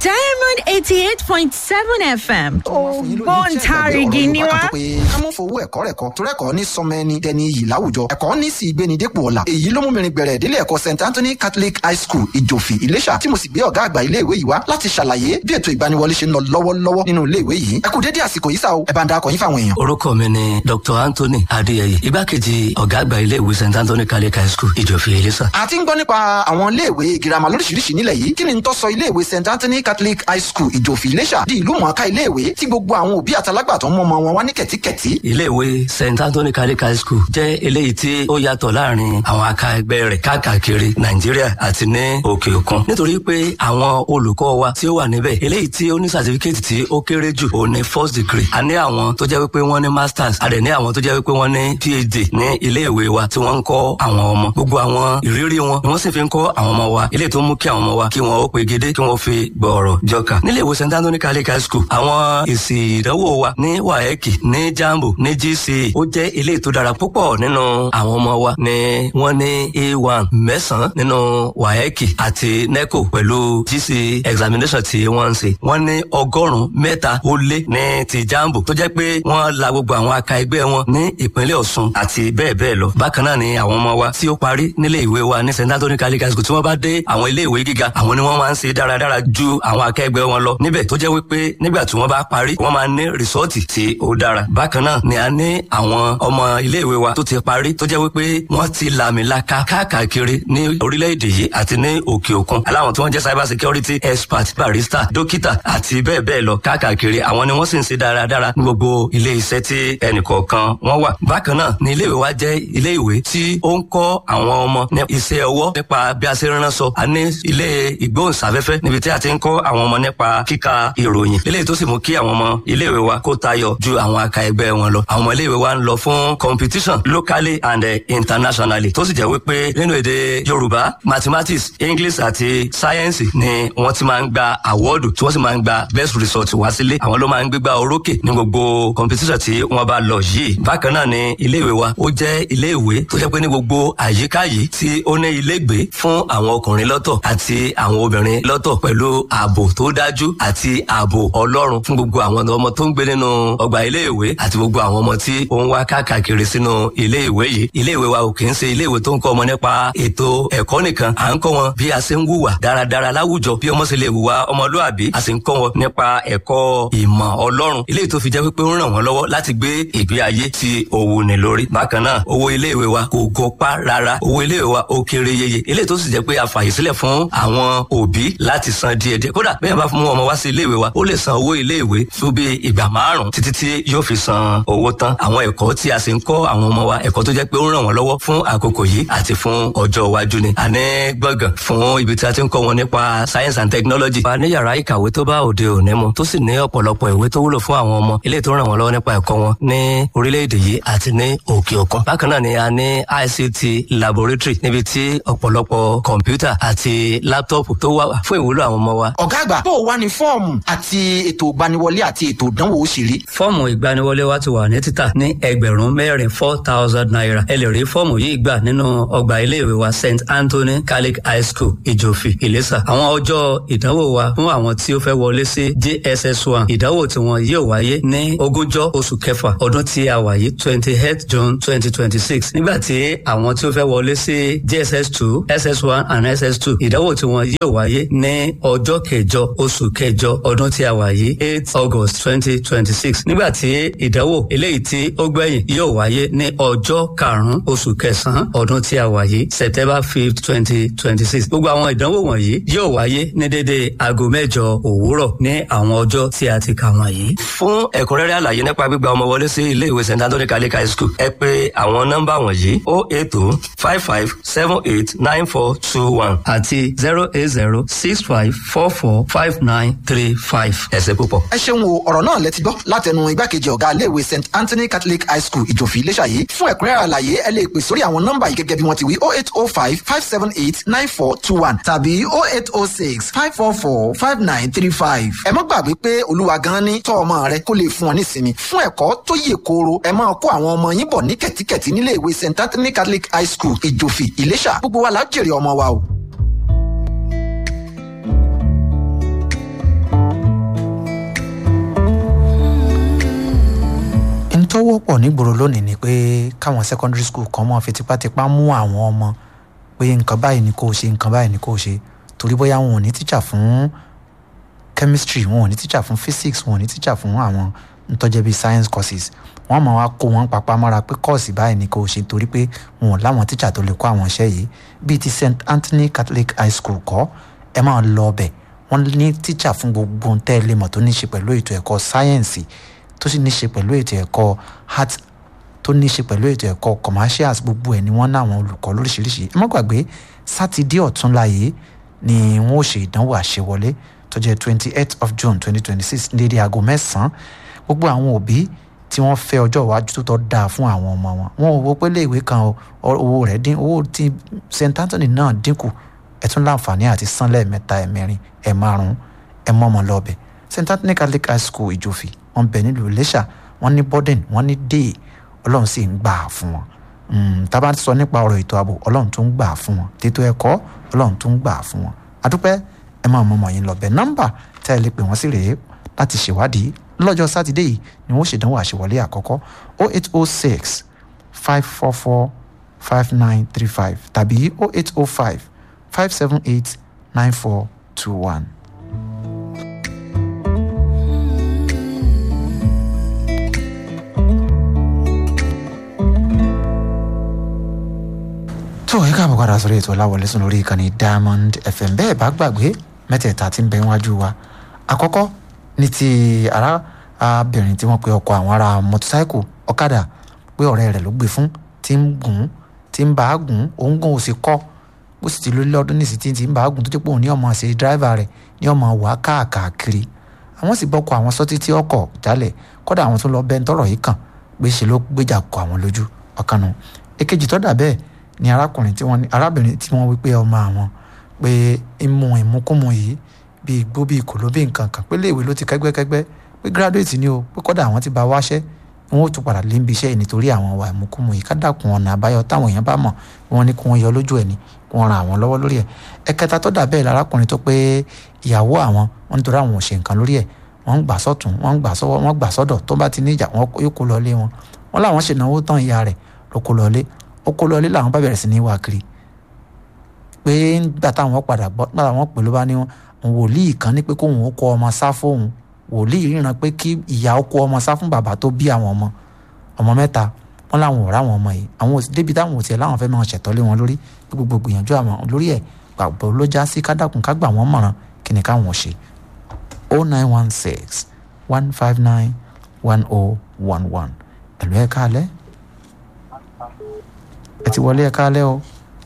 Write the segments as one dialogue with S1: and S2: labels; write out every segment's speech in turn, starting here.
S1: diamond eighty eight point seven fm ògbóǹtarìgì ni wá.
S2: ká mọ̀ fowó ẹ̀kọ́ rẹ̀ kọ́ torí ẹ̀kọ́ ní sọmọ ẹni dẹni iyì láwùjọ ẹ̀kọ́ ní sì gbéni dépò ọ̀la èyí ló mú mi rin gbẹ̀rẹ̀ ìdílé ẹ̀kọ́ st anthony catholic high school ìjòfì ìlẹ́ṣà tí mo sì gbé ọ̀gá àgbà ilé ìwé yìí wá láti ṣàlàyé bí ètò ìgbaniwọlé ṣe ń lọ lọ́wọ́lọ́wọ́ nínú ilé ìwé yìí ẹ kú dédé àsìkò yìí sá o ẹ bá ń darapọ̀ yín fáwọn èèyàn.
S3: orúkọ mi ni dr anthony adéyẹyẹ igbákejì ọ̀gá àgbà ilé ìwé st anthony catholic high school ìjòfì ìlẹ́ṣà.
S2: a ti ń gbọ́ nípa àwọn ilé ìwé girama lóríṣiríṣi nílẹ̀ yìí kí ni n tó sọ ilé ìwé st anthony catholic high school ìjòfì ìlẹ́ṣà di ìlú mọ̀ọ́ká ilé ìwé tí gbogbo àwọn òbí àtàlágbàtọ́ mọ́ ọmọ wọn wá ní kẹ̀tíkẹ̀tí.
S3: ilé ìwé st anthony catholic high school jẹ́ eléyìí tí ó yàtọ̀ láàrin àwọn aka ẹgbẹ́ rẹ̀ káàkiri nàìjíríà àti ní òkè òkun nítorí pé àwọn olùkọ́ wa tí ó wà níbẹ̀ eléyìí tí ó ní certificate tí ó kéré jù ó ní first degree a ní àwọn tó jẹ́ wípé wọ́n ní masters a dẹ̀ ní àwọn tó jẹ́ wípé wọ́n ní phd ní ilé ìwé wa tí wọ́n ń kọ́ àwọn ọmọ gbogbo àwọn ìrírí wọn ni wọ́n sì fi ń kọ́ àwọn ọmọ wa eléyìí tó mú kí àwọn ọmọ wa kí wọ́n ó pegedé kí wọ́n fi gbọ̀ọ̀rọ̀ jọkà nílé ìwé st anthony catholic high school àwọn èsì ìdánwò wa ní waec ní jambo ní gce ó jẹ́ eléyìí tó dára púpọ̀ nínú àwọn ọmọ wa ni wọ́n ní a1 mẹ́sàn-án nínú waec àti neco pẹ̀lú gce examination tí wọ́n ń ṣe wọ́n ní ọgọ́rùn-ún mẹ́ta ó lé ní ti jambo tó jẹ́ pé wọ́n la gbogbo àwọn aka ẹgbẹ́ wọn ní ìpínlẹ̀ ọ̀ṣun àti bẹ́ẹ̀ bẹ́ẹ̀ lọ bákan náà ni àwọn ọmọ wa tí ó parí nílé ìwé wa ní st anthony catholic high school tí wọ́n bá dé àwọn ilé ìwé gíga àwọn ni wọ́n máa ń ṣe dáradára ju àwọn akẹgbẹ́ wọn lọ níbẹ̀ tó jẹ́ wípé nígbà tí wọ́n bá parí wọ́n máa ní rìsọ́ọ̀tì tí ó dára bákan náà ni a ní àwọn ọmọ ilé ìwé wa tó ti parí tó jẹ́ wípé wọ́n ti làmìlaka káàkiri ní orílẹ̀-èdè yìí àti ní òkè òkun aláwọn tí wọ́n jẹ́ cyber security expert barista dókítà àti bẹ́ẹ̀ bẹ́ẹ̀ lọ káàkiri àwọn ni wọ́n sì ń ṣe dáradára ní gbogbo ilé iṣẹ́ tí ẹnìkọ̀ọ̀kan wọ́n wà bákan náà ni ilé ìwé wa jẹ́ ilé ìwé tí ó ń kọ́ àwọn ọmọ ní iṣẹ́ ọwọ́ nípa bí a ṣe ránṣọ a ní ilé ìgbóhùnsáfẹ́fẹ́ níbi tí a ti ń kọ́ àwọn ọmọ nípa kíka ìròyìn eléyìí tó sì mú kí àwọn ọmọ ilé ìwé wa kó tayọ ju àwọn aka ẹgbẹ́ wọn lọ àwọn ọmọ ilé ìwé wa ń lọ fún competition locally and uh, internationally tó sì jẹ́ wípé nínú èdè yorùbá mathematics english àti science ni wọ́n ti máa ń gba àwọ́ọ̀dù tí wọ́n sì máa ń gba best result wá sílé àwọn ló máa ń gbégbá orókè ní gbogbo competition tí wọ́n bá lọ yìí bákan náà ni ilé ìwé wa ó jẹ́ ilé ìwé tó jẹ́ pé ní gbogbo àyíká yìí tí ó ní ilégbé fún àwọn ọkùnrin lọ́tọ̀ àti àwọn obìnrin lọ́tọ̀ pẹ̀lú ààbò tó dájú àti ààbò ọlọ́run fún gbogbo àwọn ọmọ tó ń gbé nínú ọgbà ilé ìwé àti gbogbo àwọn ọmọ tí ó ń wá káàkiri sínú ilé ìwé yìí ilé ìwé wa ò kì í ṣe ilé ìwé tó ń kọ́ ọmọ nípa ètò ẹ̀kọ́ nìkan à ń kọ́ wọn bí a ṣe ń wùwà dáradára láwùjọ bí ọmọ ṣe lè wùwà ọmọlúàbí a sì ń kọ́ wọn nípa ẹ̀kọ́ ìmọ̀ ọlọ́run ilé tó fi jẹ́ pé ó ń ràn wọ́n lọ́wọ́ láti gbé ìgbé ayé tí òwò ní lórí bákan náà owó ilé ìwé wa kò gọpá rárá owó ilé ìwé wa ó kéré yeye ilé tó sì jẹ́ pé a fàyè sílẹ̀ fún àwọn òbí láti san díẹ̀díẹ̀ kódà bẹ́ẹ̀ bá mú ọmọ wá sí ilé ìwé wa ó lè san owó ilé ìwé fún bí ìgbà márùn títí tí yóò fi san owó tán àwọn ẹ̀kọ́ tí a sì ń kọ́ àwọn ọmọ wa ẹ̀kọ́ tó jẹ́ pé ó ń ràn wọ́n lọ́wọ́ fún àkókò yìí àti fún ọjọ́ iwájú ni a ní gbọ̀ngàn fún ibi tí a ti ń kọ́ wọn nípa science and technology. a ní yàrá ìkàwé tó bá òde òní mu tó sì ní ọ̀pọ̀lọpọ̀ ìwé tó wúlò fún àwọn ọmọ ilé tó ràn wọ́n lọ́wọ́ nípa ẹ̀kọ́ wọn ní orílẹ̀-èdè yìí àti ní òkè òkun. bákan náà ni a ní ict laboratory níbi tí ọ̀pọ̀lọpọ̀ kọ̀ǹpútà àti láptọ̀pù tó wà fún ìwúlò àwọn ọmọ wa.
S2: ọ̀gá àgbà bó o wá ní fọ́ọ̀mù àti ètò ìgbaniwọlé àti ètò ìdánwò ó sì rí.
S3: fọ́ọ̀mù ìgbaniwọlé wa ti wà ní títà ní ẹgbẹ̀rún mẹ́rin four thousand naira ẹ lè rí fọ́ọ̀mù yìí gbà nínú ọgbà iléèwé wa st anthony catholic high school ìjòfì ìlẹ́sà àwọn ọjọ́ ìdánwò wa fún àwọn tí ó fẹ́ wọlé sí jss one ìdánwò tí wọn yóò wáyé ní ogúnjọ́ oṣù kẹfà ọdún tí a wà yìí twenty eight june twenty twenty six nígbà tí àwọn tí ó fẹ́ wọlé sí jss two ss one and ss two ìdánwò tí wọn yóò wáyé ní ọjọ́ kẹjọ oṣù kẹjọ ọdún tí a wà yìí eight august twenty twenty six nígbà tí ìdánwò eléyìí tí ó gbẹ̀yìn yóò wáyé ní ọjọ́ karùn-ún oṣù kẹsàn-án ọdún tí a wà yìí september fifth twenty twenty six gbogbo àwọn ìdánwò wọ̀nyí yóò wáyé ní dédé aago mẹ́jọ òwúrọ̀ ní àwọn ọjọ́ tí a ti kà wọ̀nyí. fún ẹ̀kúnrẹ́rẹ́ àlàyé nípa gbígba ọmọ wọlé sí ilé ìwé st anthony catholic high school ẹ pé àwọn nọ́mbà wọ̀nyí o eight two five five seven eight nine four two one àti zero eight zero six five four four five nine three five. ẹ ṣé púpọ̀.
S2: ẹ ṣeun o ọ̀rọ̀ náà lẹ ti gbọ́ látẹnu igbákejì ọ̀gá iléèwé st anthony catholic high school ìjòfì iléṣà yìí fún ẹ̀kúnrẹ́rẹ́ àlàyé ẹ lè pè sórí àwọn nọ́mbà yìí gẹ́gẹ́ bí wọ́n ti wí oh eight oh five five seven eight nine four two one tàbí oh eight oh six five four four five nine three five. ẹ má gbàgbé pé olúwa gan ni tọ́ ọmọ rẹ kó lè fún ọ nísinmi fún ẹ̀kọ́ tó yè kooro ẹ máa kó àwọn ọmọ yín bọ̀ ní kẹ̀tíkẹ̀tí nílé ìwé st anthony catholic high school ìjòfì ìléṣà gbogbo wa la jèrè ọmọ wa o.
S4: pọ̀ nígboro lónìí ni pé káwọn secondary school kan mọ́ fi tipátipá mú àwọn ọmọ pé nǹkan báyìí ni kò ṣe nǹkan báyìí ni kò ṣe torí bóyá wọn ò ní tíjà fún chemistry wọn ò ní tíjà fún physics wọn ò ní tíjà fún àwọn ntọ́jẹ́ bíi science courses wọ́n máa wá kó wọn papá mọ́ra pé kọ́ọ̀sì báyìí ni kò ṣe torí pé wọn ò láwọn tíjà tó lè kó àwọn iṣẹ́ yìí bíi ti st anthony catholic high school kọ́ ẹ máa lọ ọbẹ̀ wọ́n ní tíjà fún gbogbo ohun tẹ́ ẹ lè mọ̀ tó ní ṣe pẹ̀lú ètò ẹ̀kọ́ sáyẹ́ǹsì tó sì ní ṣe pẹ̀lú ètò ẹ̀kọ́ art tó ní ṣe pẹ̀lú ètò ẹ̀kọ́ commercials gbogbo ẹ̀ ni wọ́n ní àwọn olùkọ́ lóríṣiríṣi ẹ má gbàgbé sátidé ọ̀túnla yìí ni wọ́n ó ṣe ìdánwò àṣewọlé tó jẹ́ twenty eight of june twenty twenty six dédé aago mẹ́sàn-án gbogbo àwọn òbí tí wọ́n fẹ́ ọjọ́ iwájú tó tọ́ dáa fún àwọn ọmọ wọn wọn ò wo pé léèwé kan owó rẹ̀ dín owó tí st anthony náà dínkù ẹ tún láǹfààní àti san lẹ́ẹ̀mẹ́ta ẹ̀mẹ́rin ẹ̀ márùn-ún ẹ̀ mọ́ ọmọ lọ́ọ̀bẹ̀ st anthony catholic high school ìjòfì wọn bẹ nílùú iléṣà wọn ní borden wọn ní day ọlọ́run sì ń gbà á fún wọn tá a bá sọ nípa ọ̀rọ̀ ètò ààbò ọlọ́run tó ń gbà á fún wọn tètò ẹ̀kọ́ ọlọ́run tó ń gbà á fún wọn àdúpẹ́ ẹ máa mọ ọmọ yín lọ bẹ nọ́mbà tẹ́ ẹ lè pè wọ́n sí rèé láti ṣèwádìí lọ́jọ́ sátidé yìí ni wọ́n ṣèdánwò àṣewọlé àkọ́kọ́ o eight o six five four four five nine three five tàbí o eight o five five seven eight nine four two one. tó ẹ káàbọ̀ padà sórí ètò ọláwọlé sùn lórí ìkànnì diamond fm bẹ́ẹ̀ bá gbàgbé mẹ́tẹ̀ẹ̀ta tí ń bẹ wájú wa àkọ́kọ́ ní ti arábìnrin tí wọ́n pe ọkọ̀ àwọn ará mọ́tòsáìkù ọ̀kadà pé ọ̀rẹ́ rẹ̀ ló gbé fún tí ń gùn tí ń bá a gùn òun gùn ò sì kọ́ bó sì ti lórí lọ́dún ní ìsìtì tí ń bá a gùn tó jẹ́ pé òun ní ọmọ ṣe dráìvà rẹ̀ ní ọmọ wà káàkiri àwọn sì bọ́kọ̀ àwọn sọ́tí tí ọkọ̀ jálẹ̀ kọ́dà àwọn tó lọ bẹ́ẹ̀ tọrọ yìí kàn pé ṣe ló gbéjà kọ àwọn lójú ọ̀kanu èkejì tó dà bẹ́ẹ̀ ni arákùnrin tí wọ́n ní arábìnrin tí wọ́n wí pé ọmọ àwọn pé ìmú ìmúkúmu yìí bíi igbó bíi kòló bíi nǹkan kan pé léèwé ló ti kẹ́gbẹ́kẹ́gbẹ́ pé graduate ni o pé kọ́dà àwọn ti bá wáṣẹ́ wọn ò tún padà lé níbi iṣẹ́ yìí nítorí àwọn ọ̀wà ìmúkúmu yìí ká dàkún ọ̀nà àbáyọ táwọn èèyàn bá mọ̀ wọn ní kí wọ́n yọ lójú ẹ̀ ní kí wọ́n ran àwọn lọ́wọ́ lórí ẹ̀ ẹ̀kẹta tó dà bẹ́ẹ̀ lárákùnrin tó pé ìyàwó àwọn wọn nítorí àwọn ò ṣe nǹkan lórí ẹ̀ wọ́n ń gbà sọ́tún wọ́n ń gbà sọ́wọ́ wọ́n gbà sọ́dọ̀ tó bá ti ní ìjà wọn yóò kó lọ lé wọn wọn làwọn ṣènáwó tán ìyá rẹ̀ ló kó lọ lé ó kó lọ lé làwọn bá bẹ̀rẹ̀ sí ní wá kiri pé nígbà táwọn padà gbọ́ nígbà táwọn pè ló bá ní wọn wòlíì kan ní pé kóun ó kọ ọmọ sá fóun wòlíì ríran pé kí ìyá ó kó ọmọ sá fún bàbá tó bí àwọn ọmọ ọmọ mẹ́ta wọn làwọn ò ráwọn ọmọ yìí àwọn òsì débi táwọn òsì ẹ̀ láwọn fẹ́ máa ṣẹ̀tọ́ lé wọn lórí pé gbogbo gbìyànjú àwọn lórí ẹ̀ gbàgbọ́ ló já sí kádàkùn ká gbà wọ́n mọ̀ràn kí ni káwọn ṣe o nine one six one five nine one o one one ẹ̀lú ẹ̀ káalẹ́ ẹ ti wọlé ẹ̀ káalẹ́ o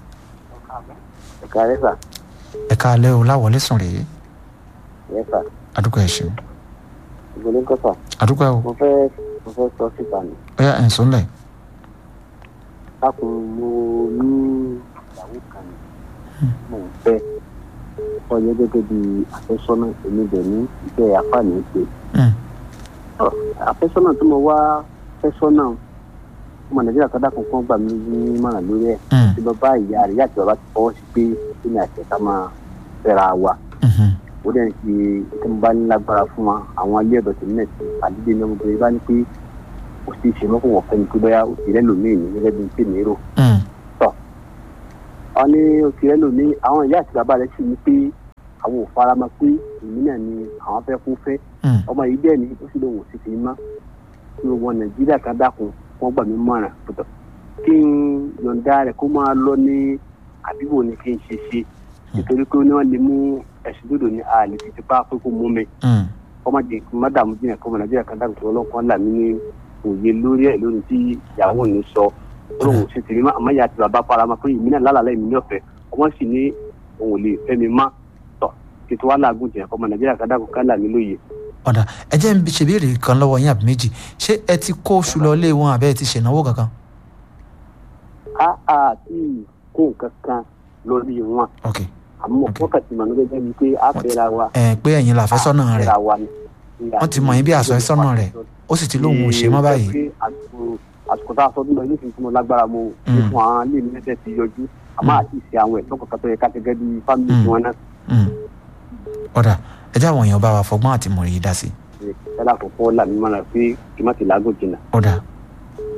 S5: ẹ̀ka rẹ̀ sà.
S4: ẹ̀ káalẹ́ o láwọlé sùn rèé
S5: yẹ sà.
S4: àdúgbò ẹ̀ ṣeun
S5: ìgbòlé kọ́ sà.
S4: àdúgbò ẹ̀ o
S5: mo fẹ́ mo fẹ́ sọ síta ni.
S4: bóyá ẹ̀ ń sùn lẹ̀
S5: dákun mo ní ìyàwó kan ni mo ń fẹ́ ọyẹ gẹ́gẹ́ bí àfẹ́sọ́nà èmi dẹ̀ ní iṣẹ́ àfààní ṣe. àfẹ́sọ́nà tí mo wá fẹ́sọ́nà ọmọ nàìjíríà kan dákun kan gbà mí ní mọ̀ràn lórí ẹ̀ tí lọ bá ìyá rẹ̀ yàtọ̀ bàbá ti fọwọ́ sí pé kí ni àṣẹ ká máa fẹ́ra wa ó dẹ̀ ń ṣe tí mo bá ní lágbára fún wa àwọn ilé ọ̀dọ̀ tèmi náà ti àdídé ní ọmọbìnrin bá ní pé kò sí ìṣe mọ́kò wọ̀ fẹ́ni pé bóyá òṣèré lòmíì ní gẹ́gẹ́ bí tèmi rò. tọ́ ọ ní òṣèré lòmíì àwọn ìyá àti bàbá rẹ̀ sì ní pé àwọn ò fara mọ́ pé èmi náà ni àwọn fẹ́ kó fẹ́ ọmọ yìí dẹ̀ ní ó sì lóun ò sì fi mọ́ kí wọn nàìjíríà kan dákun wọn gbà mí mọ̀ràn pẹ̀tọ̀ kí n yọ̀ǹda rẹ̀ kó máa lọ ní àbíwò ni kí n ṣe ṣe nítorí pé wọ́n lè mú ẹ̀sùn dòdò ní àlè fi tipa pé kó mú mi kọ́má jẹ mádàmú jìnnà kọ́mọ nàìjíríà kan dàgbà tó ọlọ́kàn là mí ní òye lórí ẹ̀ lórí tí ìyàwó mi sọ olóhùn ṣe tèmi má àmọ́ ìyá àti bàbá para ma pé ìmí náà lálàlá ìmí ní ọ̀fẹ́ ọmọ sì ní òun ò lè fẹ́ mi má tọ̀ kí tí wàá làágùn jìnnà kọ́mọ nàìjíríà kan dàgbà kan là mí lóye.
S4: ọ̀dà ẹ jẹ́ ń ṣèbéèrè kan lọ́wọ́ yín àbí méjì ṣé ẹ ti kó oṣù lọ lé wọn àbẹ́ ẹ ti ṣènáwó kankan.
S5: a a ti kó nǹkan kan lórí wọn
S4: ok
S5: àmọ́ wákàtí mọ̀ nígbà jẹ́ pé a fẹ́ra wa.
S4: ẹ pé ẹ̀yin làfẹ́sọ́nà rẹ̀
S5: a fẹ́ra wa ni.
S4: wọ́n ti mọ̀ yín bí àfẹ́sọ́nà rẹ̀ ó sì ti lóun ò ṣe mọ́ báyìí.
S5: pé àsìkò- àsìkò tá a sọ nílò yóò fi fún ọ lágbára mo ní fún àwọn ilé mi lẹ́sẹ̀ ti yọjú àmọ́ àti ìṣe àwọn ẹ̀tọ́ kankan tó yẹ ká gẹ́gẹ́ bí fámìlì
S4: Mm.
S5: tiwọn náà
S4: Mm. ọ̀dà ẹ jẹ́ àwọn èèyàn bá wa fọgbọ́n àti mọ̀rì yìí dá sí i.
S5: ṣe yálà àkọ́kọ́ là mí mọ́ra pé kí n má ti làágùn jìnnà.
S4: ọ̀dà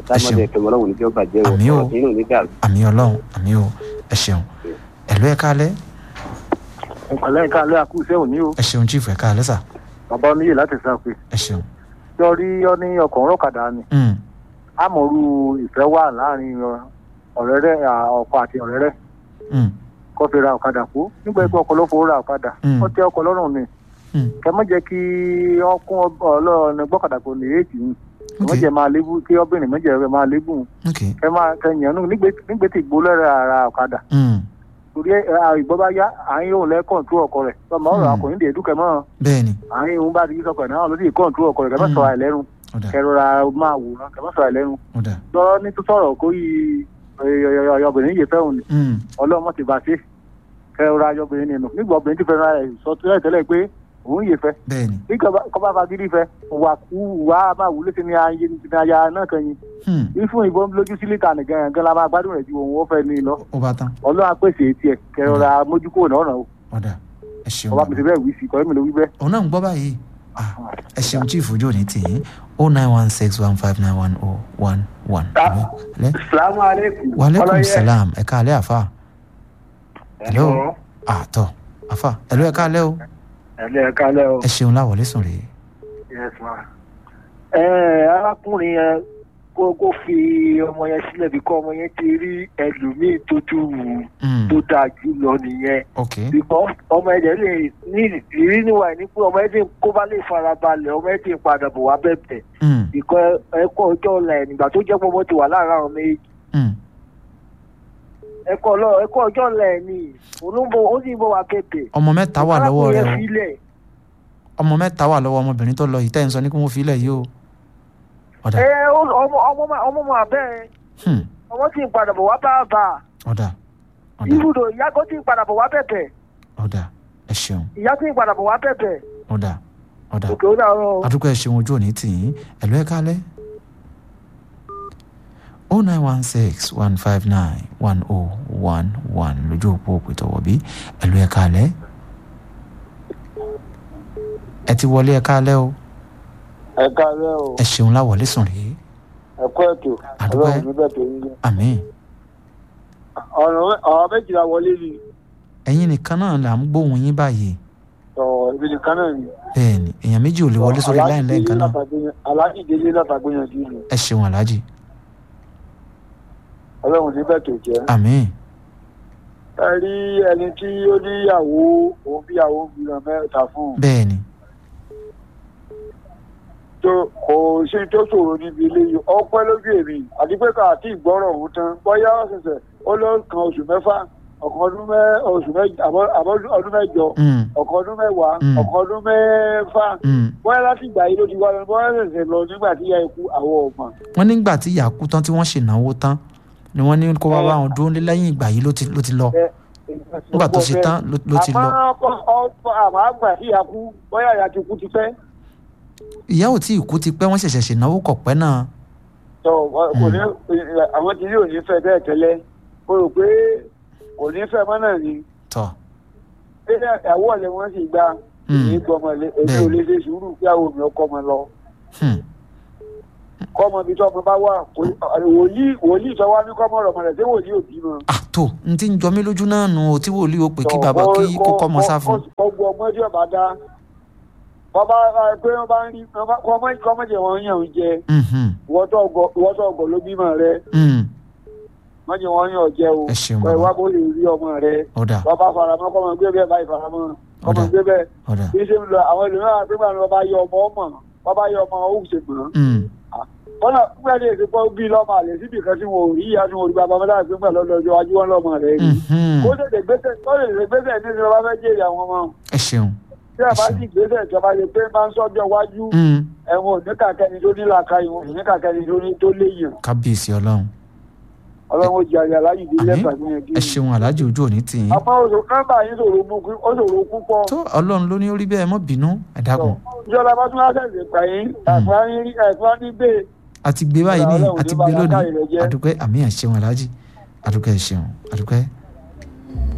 S5: dámọ̀dé ẹ̀fẹ̀ ọlọ́run ní bí ó bàjẹ́ wọ̀
S4: Àmín o.
S5: ọ̀rọ̀ tí inú ní dàrú.
S4: àmì ọlọ́run àmì o ẹ ṣeun ẹ̀lú ẹ̀ kálẹ̀
S6: ìpàlẹ́ ìka alẹ́ àkúṣe òní o
S4: ẹ ṣeun chief ẹ̀ kálẹ̀ sà
S6: bàbá oníyè láti sáfì
S4: ẹ ṣeun.
S6: lórí ọ ní ọkùnrin ọ̀kadà ni
S4: Mm,
S6: àmọ̀rú ìfẹ́ wà láàrin ọ̀rẹ́rẹ́ ọkọ àti ọ̀rẹ́rẹ́
S4: mm,
S6: kó fi ra ọ̀kadà kú nígbà pé ọkọ̀ ló fowó ra ọ̀kadà
S4: Mm.
S6: ó tẹ ọkọ̀ lọ́rùn ni
S4: mm.
S6: kẹ mọ́ jẹ́ kí ọkùn ọlọ́ọ̀ni gbọ́kadà kò ní èjì ni kẹ mọ́
S4: Okay.
S6: jẹ́ máa lébù kí ọbìnrin mọ́ jẹ́ máa lébù
S4: ok
S6: kẹ máa kẹyìn ẹnu nígbè tí ìgbó lẹ́rẹ̀ ara ọ̀kadà
S4: Mm,
S6: torí ìgbọ́ bá yá àyìn òun lẹ́ kọ̀ǹtú ọkọ̀ rẹ̀ ọmọ ọ̀rọ̀
S4: Mm.
S6: akọ̀yìn dè dúkẹ́ mọ́
S4: bẹ́ẹ̀ ni
S6: àyìn òun bá di sọkọ̀ náà lórí kọ̀ǹtú ọkọ̀ rẹ̀ kẹ mọ́
S4: Mm.
S6: sọ àìlẹ́rù
S4: ọ̀dà
S6: kẹrọra máa wòran kẹ mọ́ sọ àìlẹ́rù
S4: ọ̀dà
S6: lọ́rọ́ ní tó sọ̀rọ̀ kó yí ọyọbìnrin yìí fẹ́hùn ni
S4: Mm,
S6: ọlọ́mọ ti bá ṣe kẹrọra ayọbìnrin nínú nígbà obìnrin ti fẹ́ràn rẹ̀ sọ tẹ́lẹ̀ tẹ́lẹ̀ pé òun yìí fẹ́
S4: bẹ́ẹ̀ ni
S6: bí kọ́ bá fagídí fẹ́ wà kú wà á máa wúlé sí ni ayé ní aya náà kan yín
S4: Hmm,
S6: bí fún ìbọn lójú sí lítà nìkan gan la máa gbádùn rẹ̀ ju òun ó fẹ́ ní lọ
S4: ó bá tán
S6: ọlọ́run apèsè tiẹ̀ kẹrọra mójúkó náà ràn ó
S4: ọ̀dà ẹ ṣeun
S6: ọba mi ti bẹ́ẹ̀ wí sí kọ́ mi ló wí bẹ́ẹ̀.
S4: òun náà ń gbọ́ báyìí Ah, ẹ ṣeun chief ojú òní tì yín o nine one six one five nine one oh one one.
S5: salamu aleykum.
S4: waaleykum salaam ẹ káalẹ́ àfa hello àtọ àfa hello ẹ káalẹ́ o
S6: ẹ̀lẹ́ ẹ̀ka lẹ́ o.
S4: ẹ ṣeun láwọlé sùn rèé
S6: yes ma. ẹ arákùnrin yẹn kó kó fi ọmọ yẹn sílẹ̀ bí kọ́ ọmọ yẹn ti rí ẹlòmíì tó tún wù ú
S4: Mm,
S6: tó dáa jù lọ nìyẹn.
S4: ok
S6: because ọmọ ẹ̀jẹ̀ lè ní ìrírí níwà ní pé ọmọ ẹ̀jẹ̀ kó bá lè farabalẹ̀ ọmọ ẹ̀jẹ̀ padà bọ̀ wá bẹ̀bẹ̀.
S4: Mm,
S6: ìkọ́ ẹ̀kọ́ ọjọ́ ọ̀la ẹ̀ nígbà tó jẹ́ pé ọmọ ti wà láàárín àwọn méjì.
S4: mm,
S6: ẹ̀kọ́ lọ ẹ̀kọ́ ọjọ́ ọ̀la ẹ̀ ni olóńgbò ó sì ń bọ̀ wá bẹ̀bẹ̀.
S4: ọmọ mẹ́ta wà lọ́wọ́ rẹ
S6: arákùnrin
S4: o
S6: yẹn filẹ̀
S4: ọmọ mẹ́ta wà lọ́wọ́ ọmọbìnrin tó lọ yìí tẹ́ ń sọ ní kí wọ́n fi ilẹ̀ yìí o ọ̀dà
S6: ẹ ó- ọmọ ọmọ máa- ọmọ máa bẹ́ẹ̀
S4: hmm,
S6: ọmọ sì ń padà bọ̀ wá bá a bá a.
S4: ọ̀dà ọ̀dà
S6: ibùdó ìyá kan tí ń padà bọ̀ wá bẹ̀bẹ̀
S4: ọ̀dà ẹ ṣeun
S6: ìyá tí ń padà bọ̀ wá bẹ̀bẹ̀
S4: ọ̀dà ọ̀dà
S6: òkè ó dàrọ.
S4: adúgbò ẹ ṣeun ojú òní tì yín ẹ̀lú ẹ̀ kálẹ̀ o nine one six one five nine one oh one one lójú òpó òpìtọ́wọ́ bí ẹ̀lú ẹ̀ kálẹ̀ ẹ ti wọlé ẹ̀ kálẹ̀ o
S6: ẹ káàárọ̀ o
S4: ẹ ṣeun láwọlé sùn rèé
S6: ẹ kọ́ ètò
S4: Àdúpẹ́.
S6: ọlọ́run níbẹ̀ tó ń gbé.
S4: àmín
S6: ọ̀rọ̀ méjìlá wọlé ni
S4: ẹ̀yin nìkan náà là ń gbóhùn yín báyìí
S6: ọ̀ ibi nìkan náà ni.
S4: bẹ́ẹ̀ ni èèyàn méjì ò lè wọlé sórí láì lẹ́ẹ̀kan náà
S6: aláàjì délé látàgbéyànjú ni
S4: ẹ ṣeun aláàjì
S6: ọlọ́run níbẹ̀ tó jẹ́.
S4: àmín
S6: ẹ rí ẹni tí ó níyàwó òun bíyàwó ń bímọ mẹ́ta fún un.
S4: bẹ́ẹ̀ ni
S6: tó kò sí tó ṣòro níbi eléyìí ọpẹ́ lójú èmi àti pé ká àti ìgbọ́rọ̀ òun tán bóyá ọ̀sẹ̀sẹ̀ ó lọ kan oṣù mẹ́fà ọ̀kan ọdún mẹ́ oṣù mẹ́jọ àbọ̀ àbọ̀ ọdún mẹ́jọ
S4: Mm,
S6: ọ̀kan ọdún mẹ́wàá
S4: Mm.
S6: ọ̀kan ọdún mẹ́fà
S4: mm.
S6: bóyá láti ìgbà yìí ló ti wá lọ bóyá ṣẹ̀ṣẹ̀ lọ nígbà tí ìyá ikú àwọ̀ ọ̀gbọ̀n.
S4: wọ́n nígbà tí ìyá kú tán tí wọ́n ṣènáwó tán ni wọ́n ní kó wá bá wọn dúró lé lẹ́yìn ìgbà yìí ló ti ló ti lọ nígbà tó ṣe tán ló- ló ti lọ
S6: àmọ́ ọ̀pọ̀ àmọ́ àgbà tí ìyá kú bóyá ìyá ti kú ti pẹ́
S4: ìyá ò tí ì kú ti pẹ́ wọ́n ṣẹ̀ṣẹ̀ ṣènáwó kọ̀pẹ́ náà
S6: tó kò ní àwọn tí yóò ní fẹ́ bẹ́ẹ̀ tẹ́lẹ̀ o rò pé kò ní fẹ́ mọ́ náà ni
S4: tọ̀
S6: pé ẹ̀wọ́ ọ̀lẹ́ wọn sì gba
S4: Mm.
S6: èyí gbọmọ lé èmi ò lè ṣe sùúrù kí àwọn òmìnira kọ́ ọmọ lọ
S4: Hmm,
S6: kọ́ ọmọ ibi tí ọmọ bá wà kò- wòlíì wòlíì tó wá ní kọ́ ọmọ rẹ̀ mọ̀ rẹ̀ ṣé wòlíì ò bímọ.
S4: ah tó n ti ń jọ mí lójú náà nù ó tí wòlíì ó pè kí bàbá kí kó kọ́ ọmọ sá fún un.
S6: ọgbọ ọmọ tí ọba dá bàbá pé wọn bá ń rí kọ́mọ̀jẹ̀ wọn yàn ń jẹ
S4: Mhm,
S6: ìwọ́tọ̀ ọgọ̀ ló bímọ rẹ
S4: mm,
S6: mọ̀jẹ̀ wọn yàn jẹ o
S4: ẹ ṣeun
S6: kọ́ ìwà
S4: bàbá
S6: bó lè rí ọmọ rẹ
S4: ọ̀dà
S6: bàbá faramọ́ kọ́mọ gbé bẹ́ẹ̀ báyìí faramọ́ kọ́mọ
S4: Ọ̀dà.
S6: gbé bẹ́ẹ̀
S4: ọ̀dà
S6: bí ṣe ń lọ àwọn ẹlòmíràn pé báyìí bàbá yọ ọmọ ọmọ bàbá yọ ọmọ ó ṣe mọ́
S4: Mm,
S6: kọ́nà nígbà tí èsì pọ́ bí lọ́mọ àlè síbi kan tí wọn ò rí ìyá tí wọn ò rí bàbá mẹ́ta pé pẹ̀lú ọlọ́jọ́ wájú wọn lọ́mọ rẹ̀ rí
S4: mhm,
S6: kó tètè gbèsè kó tètè gbèsè ní ìjọba fẹ́ jèrè àwọn ọmọ
S4: ẹ ṣeun
S6: tí a bá sì gbèsè ìjọba lè pé máa ń sọ́jọ́ wájú
S4: Mm,
S6: ẹ̀wọ̀n oníkàkẹ́ni tó ní làákà ìwọ̀n oníkàkẹ́ni tó ní tó léèyàn
S4: kábíyèsí ọlọ́run
S6: ọlọ́run ó jẹ àyà láyé ìdílé
S4: Àmín.
S6: ẹ̀fà ní ẹ̀dí.
S4: ẹ ṣeun aláàjì ojú òní tì yín
S6: àmọ́ oṣù nọ́mbà yín ṣòro mú kí ó ṣòro púpọ̀
S4: tó ọlọ́run ló ní orí bẹ́ẹ̀ mọ́ bínú ẹ dákun
S6: ìjọba bá tún wá ṣẹ̀ṣẹ̀ gbà yín ẹ̀fà yín rí ẹ̀fà ní gbé
S4: àti gbé báyìí ní
S6: Ọlọ́run
S4: àti
S6: ní
S4: gbé
S6: bàbá
S4: lónìí
S6: káyọ̀ rẹ̀ jẹ́.
S4: àdúpẹ́ àmì ẹ̀ ṣeun aláàjì àdúpẹ́ ẹ̀ ṣeun àdúpẹ́.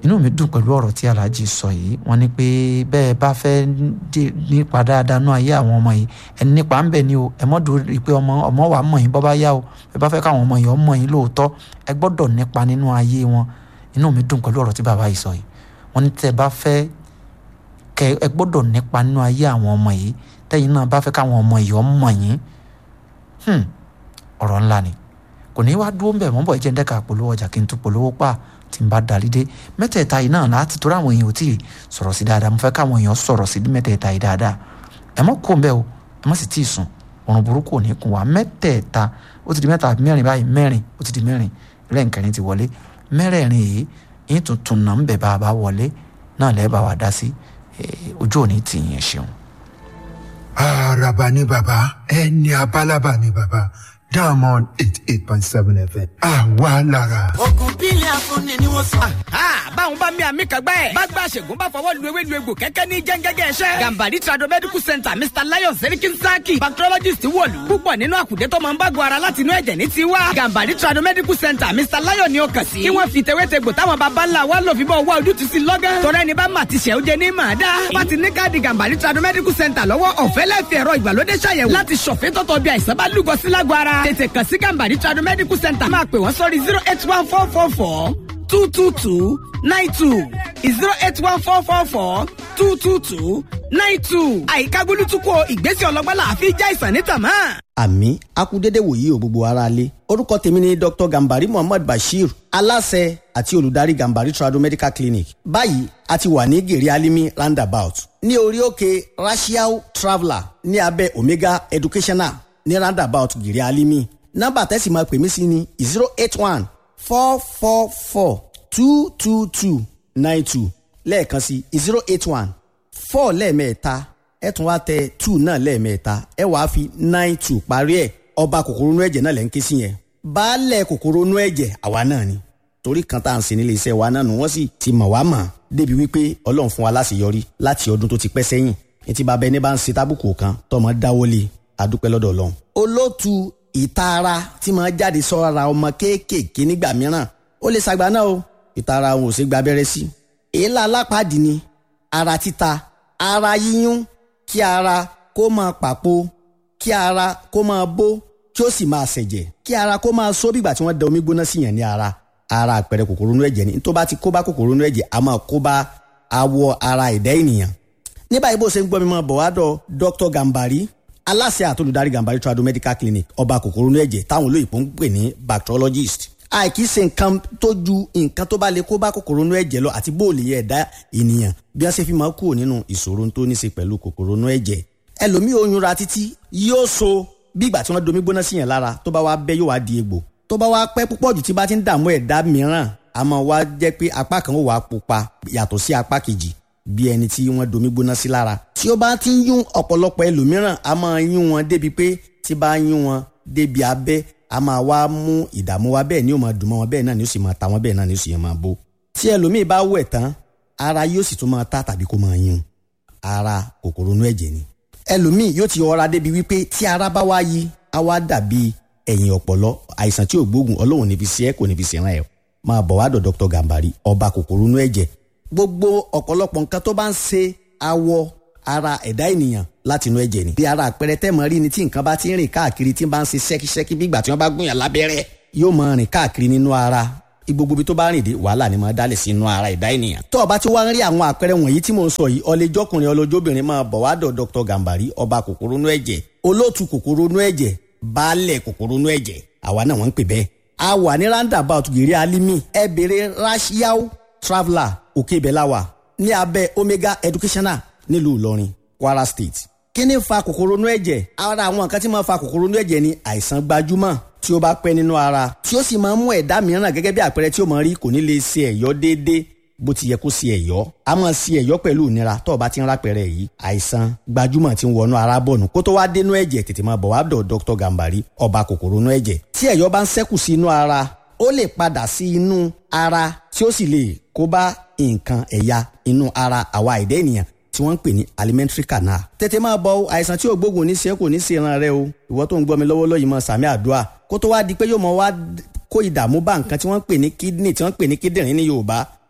S4: inú mi dùn pẹ̀lú ọ̀rọ̀ tí alhaji sọ yìí wọ́n ní pé bẹ́ẹ̀ bá fẹ́ nípa dáadáa nú ayé àwọn ọmọ yìí ẹni nípa ń bẹ̀ ni o ẹ mọ́ dùn rí pé ọmọ ọmọ wa mọ̀ yín bọ́ bá yá o ẹ bá fẹ́ káwọn ọmọ yìí ọmọ yín lóòótọ́ ẹ gbọ́dọ̀ nípa nínú ayé wọn inú mi dùn pẹ̀lú ọ̀rọ̀ tí bàbá yìí sọ yìí wọ́n ní tẹ́ bá fẹ́ kẹ ẹ gbọ́dọ̀ nípa nínú ayé àwọn ọmọ yìí tẹ́yìn náà bá fẹ́ káwọn ọmọ yìí ọmọ yín ọ̀rọ̀ ńlá ni kò ní wá dúró ń bẹ̀ mọ́ bọ̀ ẹ jẹ́ ń dẹ́ka polówó ọjà kí n tún polówó pa tí n bá darí dé mẹ́tẹ̀ẹ̀ta yìí náà láti torí àwọn èèyàn ò tí ì sọ̀rọ̀ sí dáadáa mo fẹ́ káwọn èèyàn sọ̀rọ̀ sí mẹ́tẹ̀ẹ̀ta yìí dáadáa ẹ mọ́ kó ń bẹ́ o ẹ mọ́ sì tí ì sùn ọ̀run burúkú ò ní kún wa mẹ́tẹ̀ẹ̀ta ó ti di mẹ́ta mẹ́rin báyìí mẹ́rin ó ti di mẹ́rin lẹ́ǹkẹ́rin ti wọlé mẹ́rẹ̀ẹ̀rin yìí yín tuntun náà ń bẹ̀ bá a bá wọlé náà lẹ́ẹ̀ bá wa dá sí ojú òní tì yẹn ṣeun.
S7: àràbà ni bàbá ẹni abálábà ni bàbá diamond eight eight point seven fm àwa lára.
S8: ogun bílẹ̀ afúnni ni wọ́n sọ.
S9: báwọn bá mi àmì kan gbẹ́. bá gba àṣègùn bá fọwọ́ lu ewé lu egbò kẹ́kẹ́ ní jẹ́ngẹ́gẹ́ ẹ̀ṣẹ́. gambari trado medical center mr lion serikin saki bacteriologist wọ̀lú. púpọ̀ nínú àkùdé tó máa ń bágun ara láti inú ẹ̀jẹ̀ ní tiwa. gambari trado medical center mr lion ni ó kàn sí. kí wọ́n fi tewétegbò táwọn baba ńlá wa lò fi bọ́ wá ojútùú sí lọ́gán. tọ́rọ ẹni bá mà ti ṣẹ́ ó jẹ ní màá dá. wọ́n ti ní káàdì gambari trado medical center lọ́wọ́ ọ̀fẹ́ lẹ́fẹ̀ẹ́ ẹ̀rọ ìgbàlódé ṣàyẹ̀wò láti ṣọ̀fẹ́ tọ́tọ̀ bí àìsàn bá lúgọ sí lágọ̀ ara. tètè kàn sí gambari trado medical center máa pè wọ́n sórí zero eight one four four four two two two nine two zero eight one four four four two two two nine two. àyíká gbólútúkọ ìgbésẹ̀ ọlọ́gbọ́n la fi já ìsàn níta mọ́.
S10: àmì akudede wòye ò gbogbo ara lé orúkọ tèmi ni dr gambari muhammad bashir aláṣẹ àti olùdarí gambari trado medical clinic báyìí a ti wà ní gèrè alimi roundabout ní orí òkè racial traveller ní abẹ́ omega educational ní roundabout gèrè alimi nọ́mbà tẹ́sí máa pè mí sí ni zero eight one four four four two two two nine two lẹ́ẹ̀kan sí zero eight one four lẹ́ẹ̀mẹ́ta ẹ tún wá tẹ two náà lẹ́ẹ̀mẹ́ta ẹ wàá fi nine two parí ẹ̀ ọba kòkòrò inú ẹ̀jẹ̀ náà lẹ́ ń ké sí yẹn baálẹ̀ kòkòrò inú ẹ̀jẹ̀ àwa náà ni torí kan tá à ń sin nílé iṣẹ́ wa náà nù wọ́n sì ti mọ̀ wá mọ̀ débi wípé ọlọ́run fún wa láṣeyọrí láti ọdún tó ti pẹ́ sẹ́yìn etí bàbá ẹni bá ń ṣe tábùkù kan tọmọ dáwọ́lé adúpẹ́ lọ́dọ̀ ọlọ́run. olóòtú ìtara tí máa jáde sọ́ra ọmọ kéékèèké nígbà mìíràn ó lè ṣàgbà náà o ìtara òun ò ṣe gba abẹ́rẹ́ sí. èélá alápàdé ni ara títa ara yíyún kí ara kó máa pàpò kí ara kó máa bó kí ó sì máa ṣẹ̀jẹ̀ kí ara kó máa só bígbà tí wọ́n da omi gbóná sí yàn ní ara ara àpẹẹrẹ kòkòrò inú ẹ̀jẹ̀ ni tó bá ti kó bá kòkòrò inú ẹ̀jẹ̀ a máa kó bá awọ ara ẹ̀dá ènìyàn. ní báyìí bó ṣe ń gbọ́ mi máa bọ̀ wá dọ̀ Dr. Gambari aláṣẹ àtolùdarí Gambari trado medical clinic ọba kòkòrò inú ẹ̀jẹ̀ táwọn olóyìnbó ń pè ní bacteriologist àìkí ṣe nǹkan tó ju nǹkan tó bá lè kó bá kòkòrò inú ẹ̀jẹ̀ lọ àti bóòlì ẹ̀dá ènìyàn bí wọ́n ṣe fi máa kúrò nínú ìṣòro tó ní ṣe pẹ̀lú kòkòrò inú ẹ̀jẹ̀ ẹlòmíì oyún ra títí yóò so bí ìgbà tí wọ́n domi gbóná sí yẹn lára tó bá wá bẹ́ yóò wá di egbò tó bá wá pẹ́ púpọ̀ jù tí bá ti ń dààmú ẹ̀dá mìíràn a máa wá jẹ́ pé apá kan ó wà pupa yàtọ̀ sí apá kejì bí ẹni tí wọ́n domi gbóná sí lára tí ó bá ti ń yún ọ̀pọ̀lọpọ̀ ẹlòmíràn a máa yún wọn débi pé tí bá yún wọn débi abẹ́ a máa wá mú ìdààmú wa bẹ́ẹ̀ ni ó máa dùn mọ́ wọn bẹ́ẹ̀ náà ni ó sì máa ta wọn bẹ́ẹ̀ náà ni ó sì máa bó tí ẹlòmíì bá wẹ̀ tán ara yóò sì tún máa ta tàbí kó máa yún ara kòkòrò inú ẹ̀jẹ̀ ni ẹlòmíì yóò ti ọra débi wípé tí ara bá wá yí á wá dàbí ẹ̀yìn ọ̀pọ̀lọ àìsàn tí ò gbóògùn ọlọ́run níbi sí ẹ kò níbi sí ẹran ẹ máa bọ̀ wá dọ̀ Dr. Gambari ọba kòkòrò inú ẹ̀jẹ̀ gbogbo ọ̀pọ̀lọpọ̀ nǹkan tó bá ń ṣe awọ ara ẹ̀dá ènìyàn láti inú ẹ̀jẹ̀ ni. bí ara àpẹẹrẹ tẹ́ mọ̀ rí ni tí nǹkan bá ti ń rìn káàkiri tí ń bá ń ṣe ṣẹ́kíṣẹ́kí bí ìgbà tí wọ́n bá gún yàn lábẹ́rẹ́ yóò máa rìn káàkiri nínú ara gbogbo ibi tó bá rìn dé wàhálà ni máa dálẹ̀ sí inú ara ẹ̀dá ènìyàn. tó o bá ti wá ń rí àwọn àpẹẹrẹ wọ̀nyí tí mò ń sọ yìí ọlẹ́jọ́kùnrin ọlọ́jọ́bìnrin máa bọ̀ wá dọ̀ Dr. Gambari ọba kòkòrò inú ẹ̀jẹ̀ olóòtú kòkòrò inú ẹ̀jẹ̀ baálẹ̀ kòkòrò inú ẹ̀jẹ̀ àwa náà wọ́n ń pè bẹ́ẹ̀. a wà ní roundabout gèrè alimi ẹ bèrè rashiao traveller òkè ibẹ̀ la wà ní abẹ́ omega educational nílùú Ìlọrin Kwara State. kí ni fa kòkòrò inú ẹ̀jẹ̀ ara àwọn nǹkan tí máa fa kòkòrò inú ẹ̀jẹ̀ ni àìsàn gbajúmọ̀ tí ó bá pẹ́ nínú ara tí ó sì máa ń mú ẹ̀dá mìíràn gẹ́gẹ́ bí àpẹẹrẹ tí ó máa rí kò ní lè ṣe ẹ̀yọ́ déédéé bó ti yẹ kó ṣe ẹ̀yọ́ a máa ṣe ẹ̀yọ́ pẹ̀lú ìnira tó o bá ti ń rápẹ̀rẹ̀ yìí àìsàn gbajúmọ̀ tí ń wọnú ara bọ̀nù kó tó wá dénú ẹ̀jẹ̀ tètè máa bọ̀ wá dọ̀ Dr. Gambari ọba kòkòrò inú ẹ̀jẹ̀ tí ẹ̀yọ́ bá ń ṣẹ́kù sí inú ara ó lè padà sí inú ara tí ó sì lè kó bá nǹkan ẹ̀yà inú ara àwa ẹ̀dá ènìyàn tí wọ́n ń pè ní alimentary canal. tètè máa bọ àìsàn tí ò gbógun ní ṣe kò ní ṣe ìran rẹ o ìwọ tó ń gbọ́ mi lọ́wọ́lọ́wọ́ yìí máa sàmì àdúrà kó tó wá di pé yóò mọ wá kó ìdààmú bá nǹkan tí wọ́n ń pè ní kidney tí wọ́n ń pè ní kíndìnrín ní Yorùbá